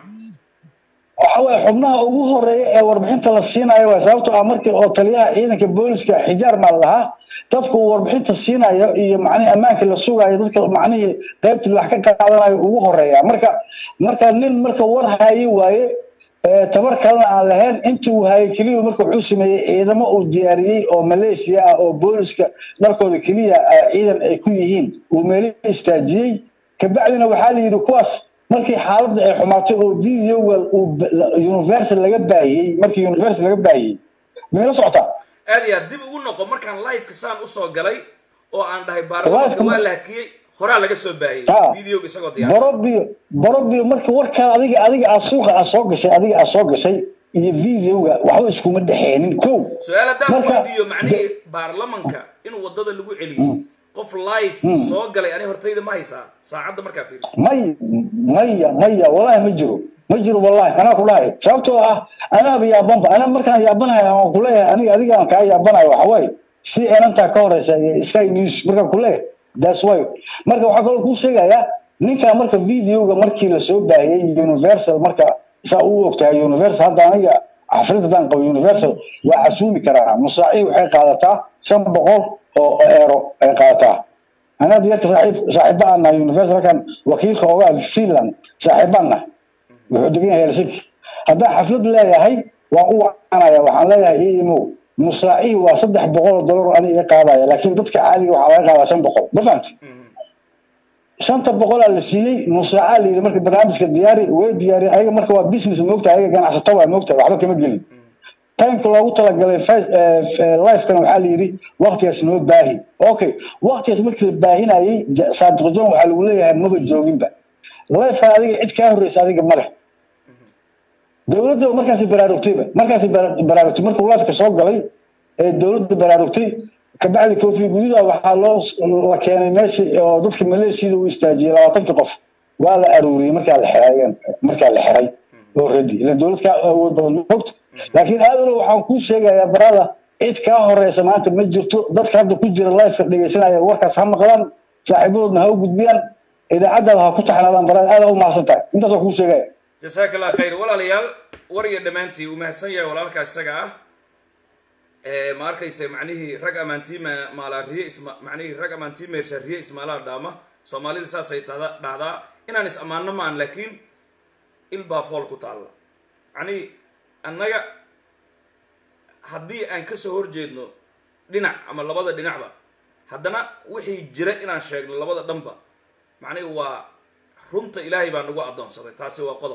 waxa waye xubnaha ugu horeeya ee warbixinta la siinayo waa sababtoo ah markii oo taliyaha ciidanka booliska xijaar maa lahaa dadku uu warbixinta siinayo iyo macnihii ammaanka la sugayo dadka macnihii qaybtii wax ka qaadanayo ugu horeeya marka marka nin marka war hayi waaye ee tabar kalena aan lahayn intii uu hayay keliya marka wuxuu sameeyey ciidamo uu diyaariyey oo maleeshiya ah oo booliska dharkooda keliya ah, ciidan ay ku yihiin uu meelo istaajiyey kabacdina waxaa la yidhi kuwaas markii xaaladda ay xumaatay oo videoga uu ba- la- universal laga baahiyey markii universal laga baahiyey meelo socotaa aad iyo aad dib ugu noqo markaan liveka saan usoo galay oo aan dhahay baarlamanka Live-ka- waa la hakiyey horaa laga soo baahiyey Ha. videoga isagoo diyaarsan borobio borobio marka warkaa adiga adiga aad suuqa aad soo gashay adiga aad soo gashay iyo videoga waxba iskuma dhexeenin kow su-aal haddaan Marka- weydiiyo macnihii baarlamanka in wadada lagu celiyey qof live soo galay ani hortayda ma haysaa saacadda markaa fiiriso may maya maya wallahi ma jiro ma jiro wallahi anaa ku dhahay sababtoo ah anaaba yaabanba ana markaan yaabanahay aan kuleeyahay aniga adiga aan kaa yaabanayo waxa waaye si enantaa ka horeysa iyo sky news markaan kuleeyahay that's why marka waxaa kaloo kuu sheegayaa ninkaa marka videoga markii lasoo baahiyey universal marka saa u ogtahay universal hadda aniga xaflad haddaan qabo universal waa xasuumi karaa musaacihi waxay qaadataa shan boqol oo eero ay qaadataa anaa diyarka saaxiib saaxiiba aan nahay universalkan wakiilka ogaa finland saaxiibaan nahay wuxuu degan yahay helsinki haddaan xaflad leeyahay waan u wacanaya waxaan leeyahay ii imow musaacihi waa saddex boqol oo dolar oo ani iga qaadaya laakiin dadka caadiga waxaa laga qaadaa shan boqol ma fahamti shanta boqolaa la siiyey musaacaa la yidhi marka barnaamijka diyaari way diyaari ayaga marka waa business moogta ayaga ganacsato waa moogta waxba kama gelin timeka loogu talagalay lifekana waxaa la yidhi waktigaas noo baahi okay waktigaas markii la baahinayey Ja- saadiq john waxaa lagu leeyahay maba jooginba lifekan adiga cid kaa horreysa adiga male dowladda markaasi baraarugtayba markaasi bara- baraarugtay markuu lifeka soo galay ee dowladda baraarugtay kabacdi kofi gududa waxaa loo la keenay meeshii oo dadka maleeshiyada u istaajiyey labaatankii qof waa la aruuriyey markaa la xiray markaa la xiray already ilan dowlad kaa awood badan mogta laakiin aadalo waxaan kuu sheegayaa barada cid kaa horeysa maanta ma jirto dadka hadda ku jira lifeka dhegeysanaya warkaas ha maqlaan saaxiibadoodna ha u gudbiyaan idaacadaada ha ku taxnaadaan barada aada u mahadsan tahay intaasoo kuu sheegaya jasaaka allah khayr walaalayaal war iyo dhammaantii uu mahadsan yahay walaalkaa isaga ah Eh, ma arkaysa macnihii rag amaantii ma- maalaa riye isma macnihii rag amaantii meersha riye ismaalaa dhaama soomaalida saasay tahda dhahdaa inaan is ammaano maan laakiin il baa fool ku taalla macnihii annaga haddii aan kasoo horjeedno dhinac ama labada dhinacba haddana wixii jira inaan sheegno labada dhanba macnihi waa runta ilaahay baa nagu addoonsaday taasi waa qodob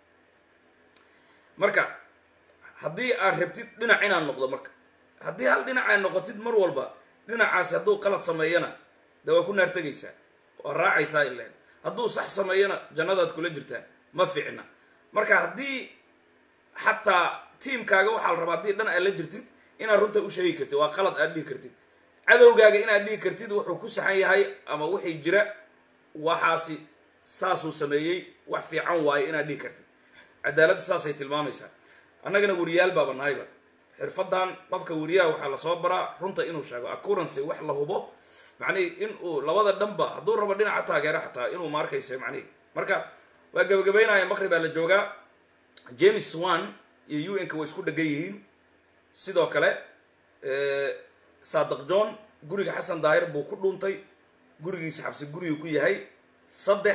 marka haddii aad rabtid dhinac inaan noqdo marka haddii hal dhinac aad noqotid mar walba dhinacaasi hadduu qalad sameeyana dee waa ku naar tegaysaa waa raacaysaa ileen hadduu sax sameeyana jannadaad kula jirtaa ma fiicna marka haddii xataa tiimkaaga waxaa la rabaa haddii dhan aad la jirtid inaad runta u sheegi kartid waa qalad aad dhihi kartid cadowgaaga inaad dhihi kartid wuxuu ku saxan yahay ama wixii jira waxaasi saasuu sameeyey wax fiican waaye inaad dhihi kartid cadaaladda saasay tilmaamaysaa annagana weriyaal baaba nahayba xirfadan qofka weriyaha waxaa lasoo baraa runta inuu sheego accuracy wax la hubo macnihi in uu labada dhanba hadduu rabo dhinaca taageero xataa inuu ma arkaysa macnihi marka waa gabagabaynaya maqribaa la joogaa james swan iyo un-ka way isku dhegan yihiin sidoo kale saadiq john guriga xasan daahir buu ku dhuuntay gurigiisa xabsi gurigu ku yahay saddex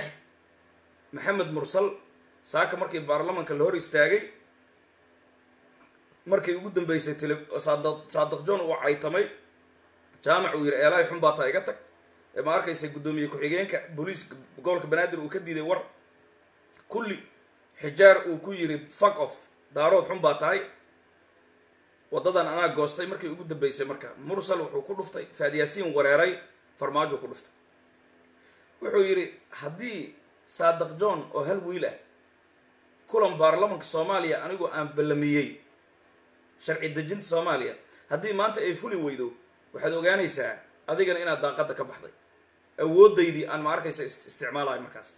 maxamed mursal saaka markii baarlamanka la hor istaagay markay ugu dambeysay tele saadaq saadaq john uu caytamay jaamac uu yidhi eelahay xun baa taa iga tag ee ma arkaysa guddoomiye ku-xigeenka booliiska gobolka banaadir uu ka diiday war kulli xijaar uu ku yidhi fuck off daarood xun baa tahay waddadan anaa goostay markay ugu dambeysay marka mursal wuxuu ku dhuftay faadyaasiin wareeray farmaajo ku dhuftay wuxuu yidhi haddii saadaq john oo hal wiil ah kulan baarlamanka soomaaliya anigu aan ballamiyey sharci dejinta soomaaliya haddii maanta ay fuli weydo waxaad ogaanaysaa adigana inaad daaqadda ka baxday awoodaydii aan ma arkaysa isticmaalayo markaas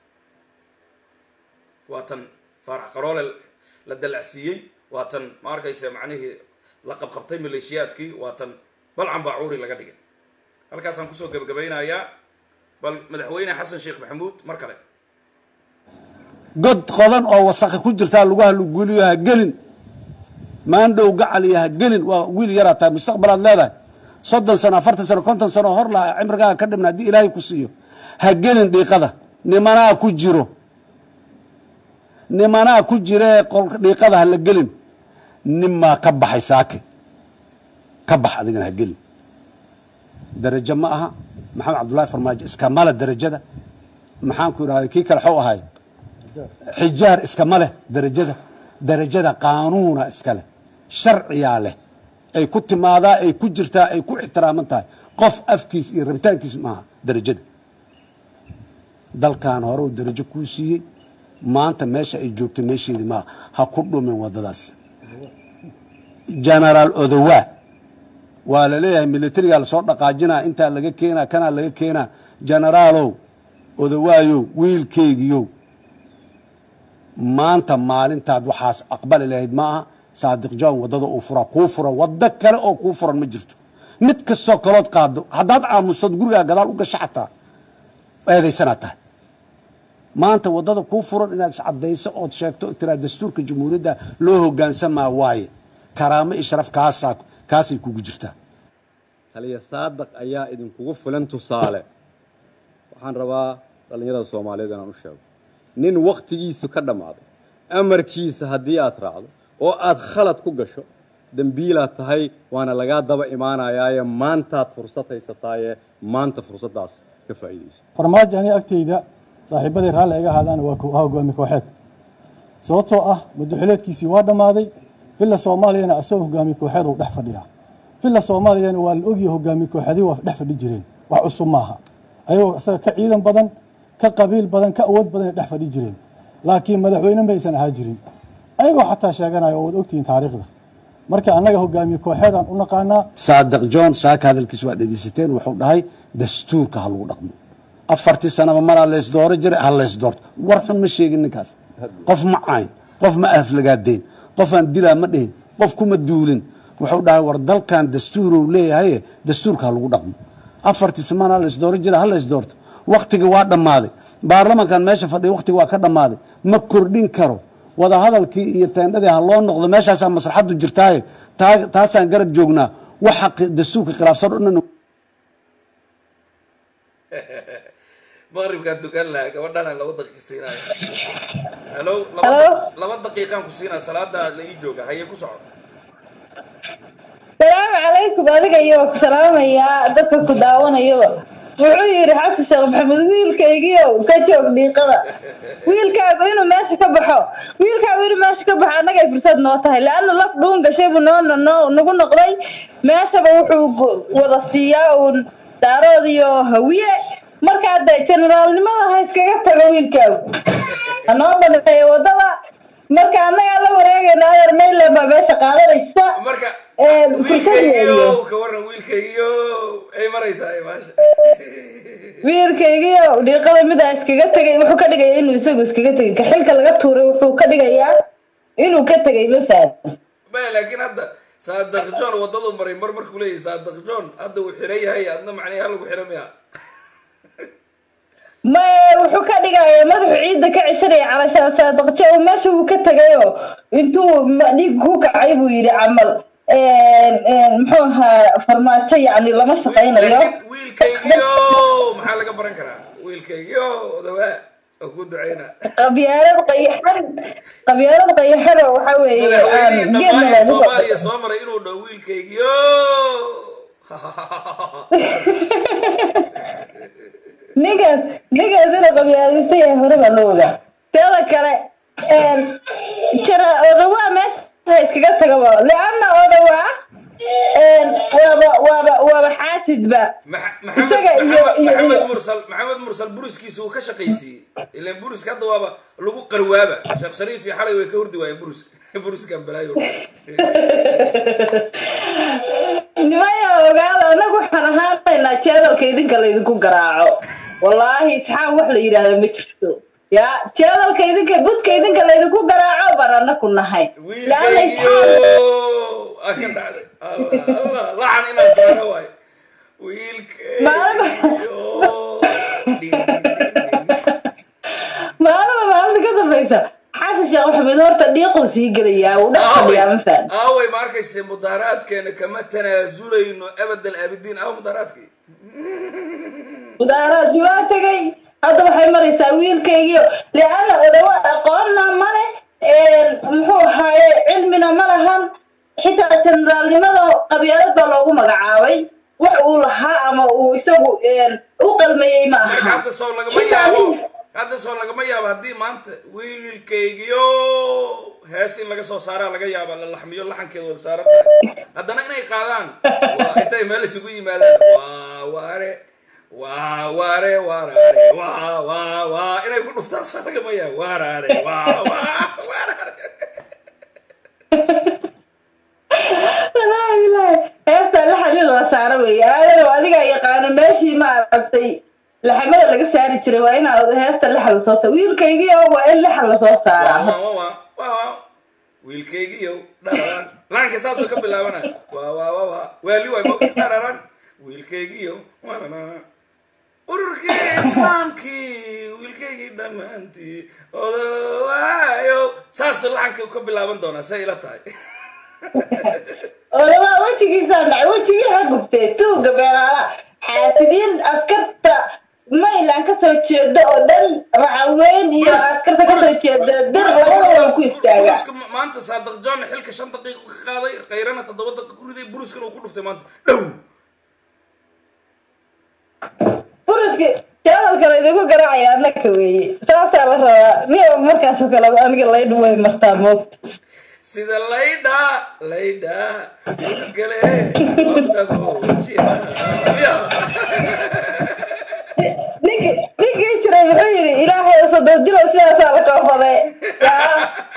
waa tan faarax qaroole la dalacsiiyey waa tan ma arkaysa macnihii la qabqabtay maleeshiyaadkii waa tan balcan baa cuuri laga dhigay halkaasaan kusoo gebagabaynayaa bal madaxweyne xasan sheekh maxamuud mar kale god qodan oo wasaqi ku jirtaa lugaha lugeliyo ha gelin maandhow gacaliya ha gelin waa wiil yaraa tahay mustaqbalaad leedahay soddon sano afartan sano konton sano hor laha cimrigaaga ka dhibna haddii ilaahay ku siiyo ha gelin dhiiqada nimanaa ku jiro nimanaa ku jiree qolka dhiiqada ha la gelin ninmaa ka baxay saake ka bax adigana ha gelin darajo ma aha maxamed cabdullaahi farmaajo iskama leh darajada maxaan ku idhahday kii kale xuu ahay xijaar iskama leh darajada darajada qaanuuna iska leh sharciyaa leh ay ku timaadaa ay ku jirtaa ay ku ixtiraaman tahay qof afkiis iyo rabitaankiis maaha darajada dalkan hore uu darajo kuu siiyey maanta meesha ay joogto meesheedii maaha ha ku dhumin waddadaas genaraal odowaa waa la leeyahay militarigaa lasoo dhaqaajinaa intaa laga keenaa kanaa laga keenaa genaraalow odowaayow wiilkeygiyow maanta maalintaad waxaas aqbali lahayd ma aha saadiq john waddada uu fura kuu furan waddo kale oo kuu furan ma jirto mid kastoo kalood qaado haddaad aamustood gurigaa gadaal u gasho xataa eedaysanaad tahay maanta waddada kuu furan inaad iscadayso ood sheegto tiraa dastuurka jamhuuriyadda loo hogaansamaa waaye karaamo iyo sharaf kaasaa kaasay kugu jirtaa taliya saadaq ayaa idinkugu filan tusaale waxaan rabaa dhallinyarada soomaaliyeed inaan u sheego nin wakhtigiisu ka dhammaaday amarkiisa haddii aad raacdo oo aad khalad ku gasho dembiilaad tahay waana lagaa daba imaanayaaye maantaad fursad haysataaye maanta fursaddaas ka faa'iidayso farmaajo aniga agteyda saaxiibaday raalli iga ahaadaana waa kooxaha hogaami kooxeed sababtoo ah madaxuleedkiisii waa dhammaaday villa soomaaliyana asagoo hogaami kooxeed uu dhex fadhiyaa villa soomaaliyana waa la ogyahay hogaami kooxeedii waa dhex fadhi jireen wax cusub maaha ayagoo isaga ka ciidan badan ka qabiil badan ka awood badan ay dhex fadhi jireen laakiin madaxweyne ma aysan ahaa jirin ayagoo xataa sheeganaya oo waad ogtihiin taariikhda marka annaga hogaamiye kooxeedaan u naqaanaa saadiq john saaka hadalkiis waa dhegeysateen wuxuu dhahay dastuurka ha lagu dhaqmo afartii sanaba maraa leys dooro jiray ha leys doorto war xun ma sheegin ninkaas qof ma cayn qof ma aflagaadeyn qofaan dilaa ma dhihin qof kuma duulin wuxuu dhahay war dalkan dastuuruu leeyahay dastuurka ha lagu dhaqmo afartii samaan ha leys dooro jiray ha leys doorto waktigii waa dhammaaday baarlamankan meesha fadhiya waktigii waa ka dhammaaday ma kordhin karo wadahadalkii iyo teendhadii ha loo noqdo meeshaasaa maslaxaddu jirtaaye taa- taasaan garab joognaa waxa qi- dastuurka khilaafsan o dhan maqribkaan tukan lahaa gabadhana laba daqiiqa siinaayo halo Hello? laba daqiiqaan ku siinaa salaada la ii jooga haye ku soco salaamu calaykum adiga iyo ku salaamayaa dadka ku daawanayaba wuxuu yidhi xasan sheekh maxamed wiilkaygiio ka joog dhiiqada wiilkaagu inuu meesha ka baxo wiilkaagu inuu meesha ka baxo annagay fursad noo tahay leanna laf dhuun gashay buu noo noo nagu noqday meeshaba wuxuu gu- wada siiyaa uun daarood iyo hawiye markaa de generaalnimada ha iskaga tago wiilkaagu hanoo baneeyo wadada marka annagaa la wareegayna adeer mayland baa meesha qaadanaysa marka Ee, fursad wiilkaygiyo weeye. ka waran wiilkaygiyo ay maraysaa ay maasha wiilkaygiio dhiiqada midaa iskaga tegay wuxuu ka dhigaya inuu isagu iskaga tegay ka xilka laga tuuray wuxuu ka dhigayaa inuu ka tegay ma fahad maya laakiin hadda saadaq john wadadu maray mar markuu leeyahay saadaq john hadda uu xiran yahay adna macnii halagu xira miya ma wuxuu ka dhigaya madaxu ciidda ka cishanaya calashaan saadaqjo oo meesha uu ka tegayoo intuu ma- dhiig ku kacay buu yidhi camal muxuu ahaa farmaajo yacni lama shaqaynayo laakiin wiilkaygiyo maxaa laga baran karaa wiilkaygiyo odawaa oo ku duceyna qabyaalad qayaxan qabyaalad qayaxan oo waxa weeye madaxweynihii geed dhammaan ee magaalo soomaaliya soo maray inuu dhaho wiilkaygiyo ninkaas ninkaas inuu qabyaalaysta yahay hore baa loo ogaa teeda kale jara odawaa meesha iskaga tagaba leanna odawaa waaba waaba waaba xaasidba Max- maxamed Isaga iyo- maxamed- iyo- maxamed iyo- mursal maxamed mursal buriskiisa uu ka shaqaysiiyey ilan buriska hadda waaba lagu qarwaaba sheekh shariif iyo xalay way ka hurdi waayeen buruska buruskan balaayo nimaya ogaada anagu waxaan ahaanaynaa jeedalka idinka laydinku garaaco wallaahi isxaaq wax la yidhaahdo ma jirto ya jeedalka idinka budka idinka laydinku garaaco baan anaku nahay laana wiilkaygiyo isxaaq aa ka dhacday allah allah lacan inaan saara waayo wiilkaygiyo Ding, ding, ding, ding. maalaba maalinta ka dambaysa xasan sheekh maxamed horta dhiiquu sii gelayaa wuu dhex fadhiyaa ma fahan aaway ma arkayse mudaaraadkeena kama tanaazulayno abadal aabidiin aaw mudaaraadkii mudaaraadkii waa tegay hadda waxay maraysaa wiilkaygiio leanna odawa aqoonna male muxuu ahaaye cilmina ma lahan xitaa generaalnimada qabyaalad baa loogu magacaabay wax uu lahaa ama uu isagu u qalmayey ma marka aha hadda soo lagama Xitaa yaabo nin- hadda soo lagama yaabo haddii maanta wiilkaygiyo hees in laga soo saaraa laga yaaba la laxmiyo laxankeeda way saaran tahay haddana inay qaadaan waa intay meel isugu yimaadaan waa waare waa waare waaraare waa waa waa inay ku dhuftaan soo lagama yaabo waaraare waa waa waaraare Wallaahi, wallaahi. heesta laxan in la saaro weeye aadanow adigaa yaqaano meeshii ma aragtay laxamada laga saari jiray waa inaad heesta laxan lasoo saaro wiilkaygii oo waa in laxan lasoo saaraa waa waa waa waa waa wiilkaygiyo dhararan laanka saasoo ka bilaabana waa waa waa waa waali waay ma dhararan wiilkaygiyo waanana ururkii islaamkii wiilkaygii dhammaantii odowaayo saasoo laxanka ka bilaaban doonaa say ila tahay odawaa wejigiisaa dhacay wejigii ha gubtee tuuga beeraala xaasidiin askarta maylan kasoo jeeda oo dhan racaweyn iyo askarta kasoo jeeda dir labadaba ku istaagaa buruska ma- maanta saadiq john xilka shan daqiiqo ka qaaday kayrana toddoba daqiiqo ku riday buruskana uu ku dhuftay maanta dhow buruski jadalka laydinku garaacaya annaka weeye saasaa la rabaa miya markaasoo kale aniga laydhu way martaa moogta sida laydha laydha gale waqtagojiya ninki ninkii jiray muxuu yidhi ilaahay sodon dilo sidaasaa la koofaday yaa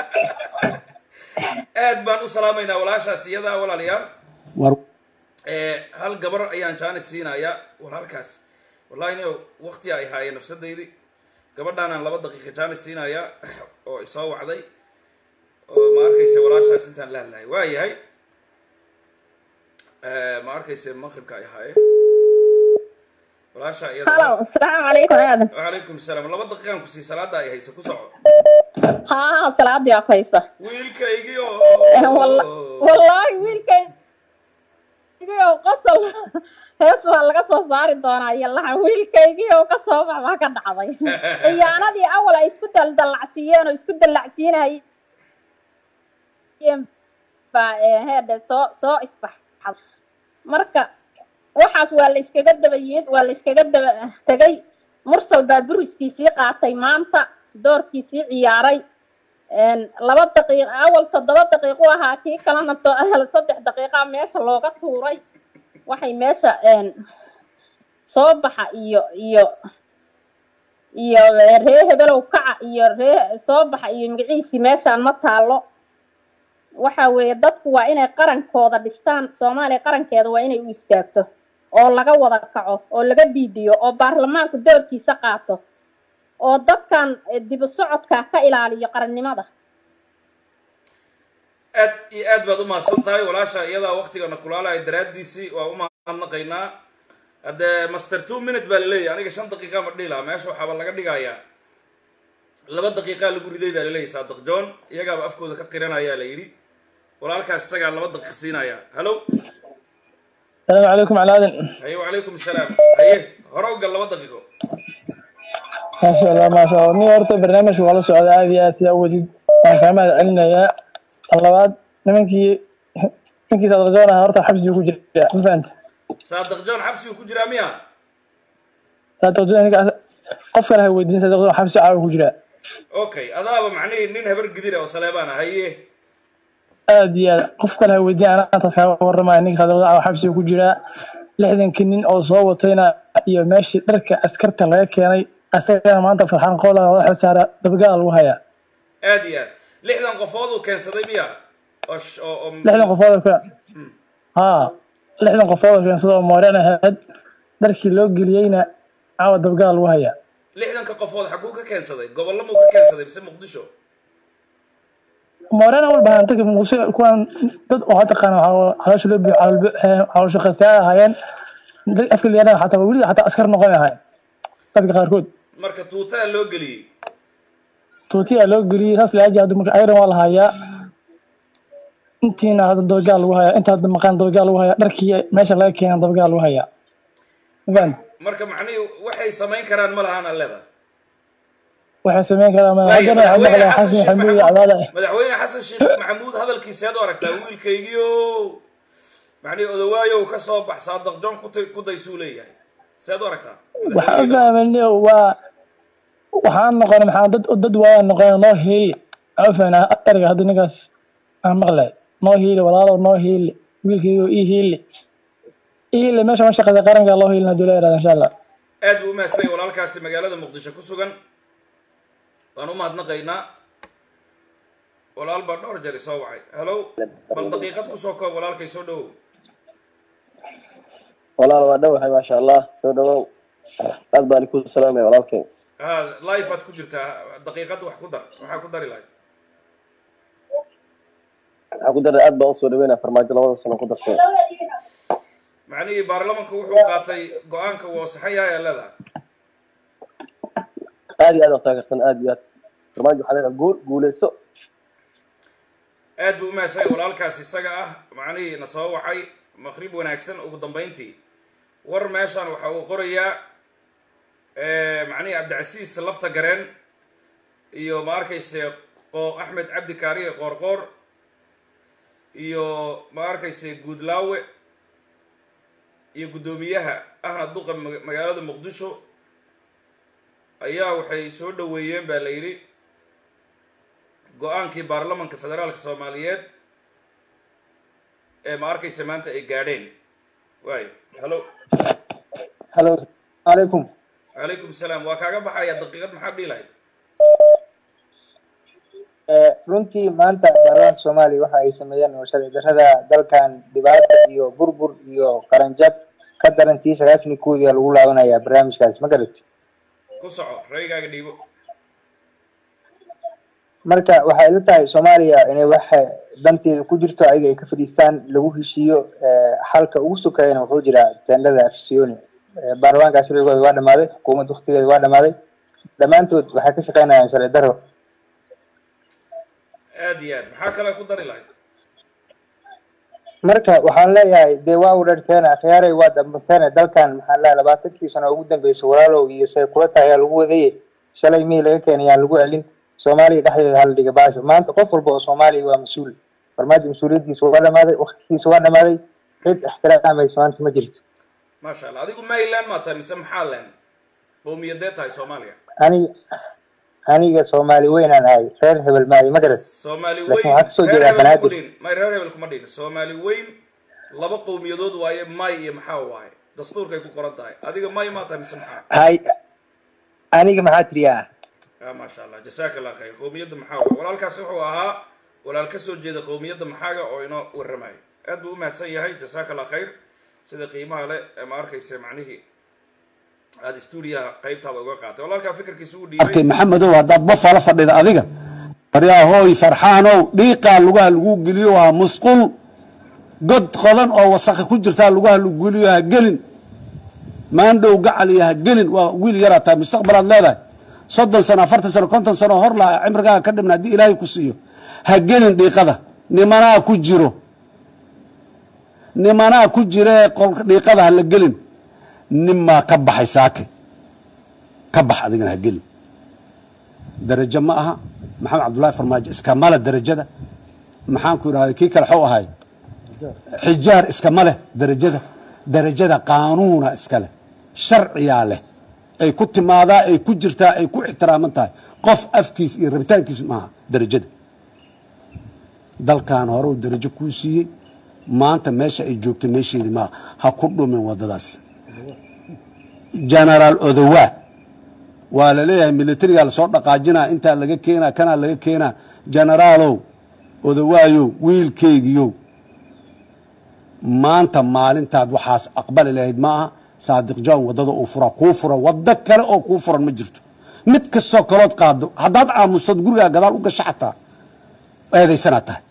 aad baan u salaamaynaa walaashaas iyadaa walaalayaal war Eh, hal gabar ayaan jaanis siinaya walaalkaas wallahi ni waqti ay haayeen nafsadaydii gabadhaanaan laba daqiiqa jaanis siinaya oo isoo wacday oo ma arkayse walaashaas intaan la hadlahay waa yahay Eh, ma arkayse maqribka ay haayeen walaasha iyada halo asalaamu calaykum aadan wacalaykum salaam laba daqiiqaan ku sii salaada ay haysa ku soco haa salaadii waa haysa wiilkaygii Walla- oo wallaahi wiilkaygiio qosol hees waa laga soo saari doonaa iyo laxan wiilkaygiio ka soo bax baa ka dhacday ciyaanadii awal ay isku daldallacsiiyeen oo isku dallacsiinayeen baa eh, heedhe soo soo ifbaxad marka waxaas waa la iskaga daba yimid waa la iskaga daba tegay mursal baa buriskiisii qaatay maanta doorkiisii ciyaaray een, laba daqiiq awal toddoba daqiiqu ahaa kii kalena to- saddex daqiiqa meesha looga tuuray waxay meesha een, soo baxa iyo iyo iyo ree hebelow kaca iyo ree soo baxa iyo magaciisii meeshaan ma taalo waxa weeye dadku waa inay qarankooda dhistaan soomaaliya qarankeeda waa inay u istaagto oo laga wada kaco oo laga diidiyo oo baarlamaanku doorkiisa qaato oo dadkan eh, dib u socodka ka ilaaliyo qarannimada aad iyo aad baad u mahadsan tahay walaasha iyadaa waqtigana kulaalaya daraadiisii waa u mahadnaqaynaa haddee master two minute baa laleeyahy aniga shan daqiiqa ma dhihi lahaa meesha waxaaba laga dhigayaa laba daqiiqaa lagu riday baa laleeyahy saadiq john iyagaaba afkooda ka qiranayaa la yidhi walaalkaas isagaa laba daqiiq siinaya hallo السلام عليكم على هذا haye wacalaykum salaam haye hore u gal laba daqiiqo maasha allah maasha allah ni horta barnaamijka waa la socda aad iyo aad sidaa uwadid waan kaa mahad celinayaa tan labaad nimankii ninkii sadaljoon ahaa horta xabsigu ku jira ma fahanta saadiq john xabsigu ku jiraa miya sadaljoon ninkaas qof kale ha weydiin sadaljoon xabsi caawa ku jira okay adaaba macnihii nin habar gidira oo saleebaan ah haye aad iyo aad qof kale ha weydiin anaa taas kaaga waramaya ninka sadaljoon caawa xabsiga ku jira lixdankii nin oo soo watayna iyo meeshii dharka askarta laga keenay asagana maanta farxaan qoola madaxa saara dabgaal lagu hayaa aad iyo aad lixdan qofood uu keensaday miya oo sh- oo oo- lixdan qofood oo ka haa lixdan qofood oo keensada oo mooreen ahayd dharkii loo geliyeyna caawa dabgaal lagu hayaa lixdanka qofood xaguu ka keensaday gobollo muu ka keensaday mise muqdisho mooreen awal baan dadka muqdisho kuwan dad oo hadda qaan caloosha loo biyo caloosha qasaa ahaayeen dad afka liyaana xataa weli xataa askar noqon ahaayeen dadka qaarkood marka tuutaa loo geliyey tuutiyaa loo geliyey saas laaji hadda marka ayran waa la hayaa intiina hadda dabagaal lagu hayaa inta hadda maqaan dabagaal lagu hayaa dharkii meesha laga keena dabagaal lagu hayaa ma fahamti marka macnihii waxay samayn karaan ma lahaan alleda waxay sameyn karaa ma Waayo, haddana waxay madaxweyne maqleen xasan xasan sheekh maxamuud iyo maxamuud cabaada ah madaxweyne xasan sheekh maxamuud hadalkiiseed u aragtaa wiilkaygiio macnihii odawaayow ka soo bax saadiq john ku tay- ku daysuu leeyahay seed u aragtaa waxaan fahmayni waa waxaan noqonay maxaa dad dad waaya noqonay noo heeli waxaan fahnaa erga hadda ninkaas aan maqlay noo heeli walaalow noo heeli wiilkaygo ii heeli ii heeli meesha ma shaqada qaranka loo heelina dula yaraada insha allah aad buu u mahadsan yahay walaalkaasi magaalada muqdisho ku sugan waan u mahadnaqaynaa walaal baa dhowr jeer isoo wacay hallow bal daqiiqad kusoo koob walaalkay soo dhowow walaal waa dhowahay maasha allah soo dhawow aad baan ku salaamaya walaalkay ha life aad ku jirtaa daqiiqad wax ku dar waxaa ku dari lahayd waxaan ku daray aad baan usoo dhaweynaya farmaajo labada sano ku dartay macnihii baarlamanka wuxuu qaatay go-aanka wuu saxan yahay aa leedahay aad iyo aad aan taageersan aad iyo aad farmaajo waxaa leedahay guul guuleyso aad buu u mahadsan yahay walaalkaas isaga ah macnihii na soo wacay maqrib wanaagsan ugu dambayntii war meeshan waxa uu qorayaa macnihii cabdicasiis lafta gareen iyo ma arkayse qoo axmed cabdi kaariye qoorqoor iyo ma arkayse guudlaawe iyo guddoomiyaha ahna duqa maga- magaalada muqdisho ayaa waxay soo dhaweeyeen baa la yidhi go-aankii baarlamanka federaalka soomaaliyeed ee ma arkaysa maanta ay gaadheen waayo hallo halo calaykum calaykum salaam waa kaaga baxaya daqiiqad maxaad dhihi lahayd Eh, runtii maanta baarlamaanka soomaaliya waxa ay sameeyeen oo sharci darrada dalkan dhibaata iyo burbur iyo qaranjab ka darantii sagaashan iyo koodii lagu laabanayaa barnaamijkaas ma garatay ku soco raygaaga dhiibo marka waxay ila tahay soomaaliya inay waxa danteeda ku jirto ayaga ay ka fadhiistaan lagu heshiiyo eh, xalka ugu sokeeyana wuxuu jiraa teendhada afisiyoni Eh, baarlamaanka sharcigooda waa dhamaaday xukuumadda waktigeeda waa dhamaaday dhammaantood waxay ka shaqeynayaan sharci darro aad iyo aad maxaa kale ku dari lahayd marka waxaan leeyahay dee waa u dharteena khiyaaray waa dambateena dalkan maxaan leeyahay labaatankii sano ugu dambeysay walaalow iyo say kula tahay ayaa lagu wadaye shalay mii laga keenay yaan lagu celin soomaaliya dhexdeeda hala dhiga baasho maanta qof walba oo soomaaliya waa mas-uul farmaajo mas-uuliyaddiisa waa dhamaaday waktigiisa waa dhamaaday cid ixtiraamaysa maanta ma jirto maasha allah adigu mayland maa tahay mise maxaa leen qowmiyadee tahay soomaaliya ani aniga soomaali weynaan ahay reer hebel maayo ma garat soomaali laakiin weyn waxaa kasoo reer jeedaa hebel kuma banaadir dhihin may reer hebel kuma dhihin soomaali weyn laba qowmiyadood waaye may iyo maxaa waaye dastuurkay ku qoran tahay adiga may maa tahay mise maxaa hay aniga maxaa tiriyaa ya maasha allah jasaaka allah khayr qowmiyadda maxaa waaye walaalkaas wuxuu ahaa walaal ka soo jeeda qowmiyadda maxaaga oo inoo warramayo aad buu u mahadsan yahay jasaaka allah khayr sida qiimaha le ee ma arkaysa macnihii aada stuudiyaha qaybtaada uga qaatay walaalkaa fikirkiisa u dhiibay arkay maxamedow haddaad bafala fadhida adiga baryaa hooy farxaanow dhiiqaa lugaha lagu geliyo waa musqul god qodan oo wasakha ku jirtaa lugaha lagu geliyo ha gelin maandhow gacaliya ha gelin waa wiil yaraa tahay mustaqbalaad leedahay soddon sano afartan sano konton sano hor laha cimrigaaga ka dhibna haddii ilaahay ku siiyo ha gelin dhiiqada nimanaa ku jiro nimanaa ku jira ee qolka dhiiqada ha la gelin ninmaa ka baxay saake ka bax adigana ha gelin darajo ma aha maxamed cabdullaahi farmaajo iskama leh darajada maxaan ku idhahday kii kale xuu ahay xijaar iskama leh darajada darajada qaanuuna iska leh sharciyaa leh ay ku timaadaa ay ku jirtaa ay ku ixtiraaman tahay qof afkiis iyo rabitaankiis maaha darajada dalkan hore uu darajo kuu siiyey maanta meesha ay joogto meesheedii maaha ha ku dhumin wadadaas genaraal odowaa waa la leeyahay militarigaa lasoo dhaqaajinaa intaa laga keenaa kanaa laga keenaa genaraalow odowaayow wiilkeygiyow maanta maalintaad waxaas aqbali lahayd ma aha saadiq john waddada uu fura kuu fura waddo kale oo kuu furan ma jirto mid kastoo kalood qaado haddaad aamustood gurigaa gadaal u gasho xataa eedaysanaad tahay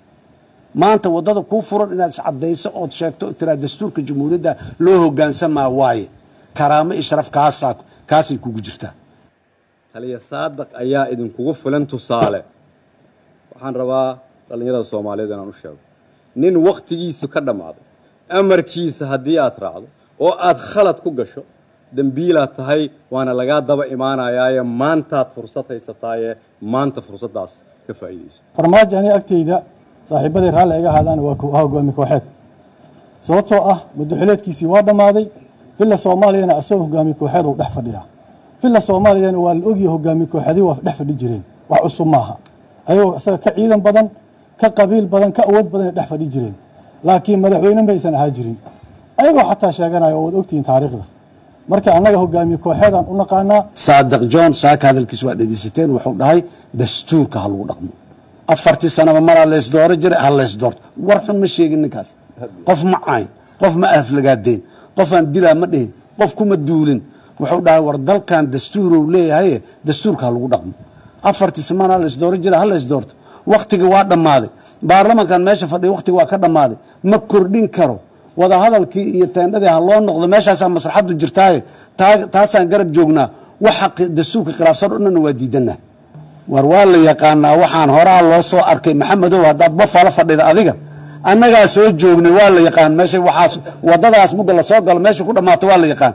maanta waddada kuu furan inaad iscadayso ood sheegto tiraa dastuurka jamhuuriyadda loo hogaansamaa waaye karaamo iyo sharaf kaasaa kaasay kugu jirtaa taliya saadaq ayaa idinkugu filan tusaale waxaan rabaa dhallinyarada soomaaliyeed inaan u sheego nin wakhtigiisu ka dhammaaday amarkiisa haddii aad raacdo oo aad khalad ku gasho dembiilaad tahay waana lagaa daba imaanayaaye maantaad fursad haysataaye maanta fursaddaas ka faa'iidayso farmaajo ani agtayda saaxiibaday raalli iga ahaadaana waa kooxaha hogaami kooxeed sababtoo ah madaxileedkiisii waa dhammaaday villa soomaaliyana asagoo hogaami kooxeed uu dhex fadhiyaa villa soomaaliyana waa la ogyahay hogaami kooxeedii waa dhex fadhi jireen wax cusub maaha ayagoo isaga ka ciidan badan ka qabiil badan ka awood badan ay dhex fadhi jireen laakiin madaxweyne ma aysan ahaa jirin ayagoo xataa sheeganaya oo waad ogtihiin taariikhda marka annaga hogaamiye kooxeedaan u naqaanaa saadiq john saaka hadalkiis waa dhegeysateen wuxuu dhahay dastuurka ha lagu dhaqmo afartii sanaba maraa laysdooro jiray ha laysdoorto war xun ma sheegin ninkaas qof ma cayn qof ma aflagaadeen qofaan dilaa ma dhihin qof kuma duulin wuxuu dhahay war dalkan dastuurow leeyahaye dastuurka ha lagu dhaqmo afartii sanaba ha laysdooro jiray ha laysdoorto waktigii waa dhammaaday baarlamankan meesha fadhiya waktiga waa ka dhammaaday ma kordhin karo wadahadalkii iyo teendhadii ha loo noqdo meeshaasaa maslaxadu jirtaaye taasaan garab joognaa waxa dastuurka khilaafsan o dhanna waa diidanaa war waa la yaqaanaa waxaan horaa loo soo arkay maxamedow haddaad bafala fadhida adiga annagaa soo joognay waa la yaqaan meesha waxaas wadadaas mugga lasoo galo meesha ku dhammaato waa la yaqaan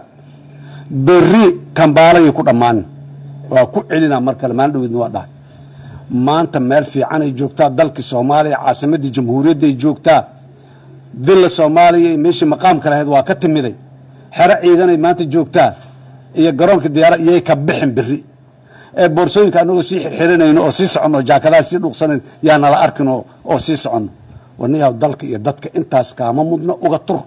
berri kambaalayay ku dhammaanin waa ku celinaa mar kale maalin dhaweedna waa dhahay maanta meel fiicanay joogtaa dalkii soomaaliya caasimadii jamhuuriyadday joogtaa villa soomaaliya iyo meeshii maqaamka lahayd waa ka timiday xero ciidanay maanta joogtaa iyo garoonka diyaara iyay ka bixin beri ee boorsooyinka anagoo sii xirxiranayno oo sii soconno jaakadaha sii dhuuqsanayn yaa nala arkin oo oo sii soconno waniyaw dalka iyo dadka intaas kaama mudno uga tur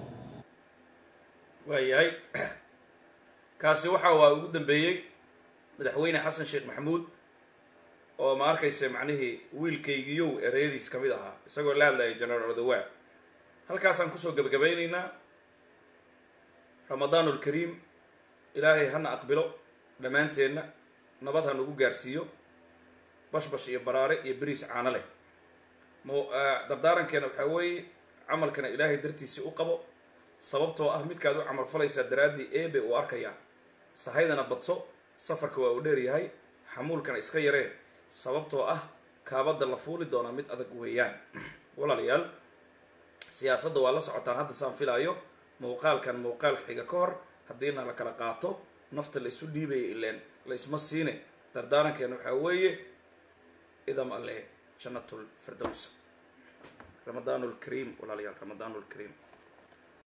waayahay kaasi waxa waa ugu dambeeyey madaxweyne xasan sheekh maxamuud oo ma arkaysa macnihii wiilkaygiyow ereyadiis ka mid ahaa isagoo la hadlayay generaal odawaa halkaasaan kusoo gebagabaynaynaa ramadaan ulkariim ilaahay hana aqbilo dhammaanteenna nabad ha nagu gaarsiiyo bashbash iyo baraare iyo beriis caano leh mo dardaarankeena waxaa weeye camalkana ilaahay dartiisii u qabo sababtoo ah midkaad u camal falaysaa daraaddii eebe uu arkayaa sahaydana badso safarka waa uu dheer yahay xamuulkana iska yaree sababtoo ah kaabadda la fuuli doonaa mid adag weeyaan walaalayaal siyaasadda waa la socotaan hadda saan filaayo muuqaalkan muuqaalka xiga ka hor haddiina la kala qaato nafta la isu dhiibaya ileen la isma siine dardaarankeena waxaa weeye idam alle jannatul firdows ramadaan lkariim walaalayaal ramadaan lkariim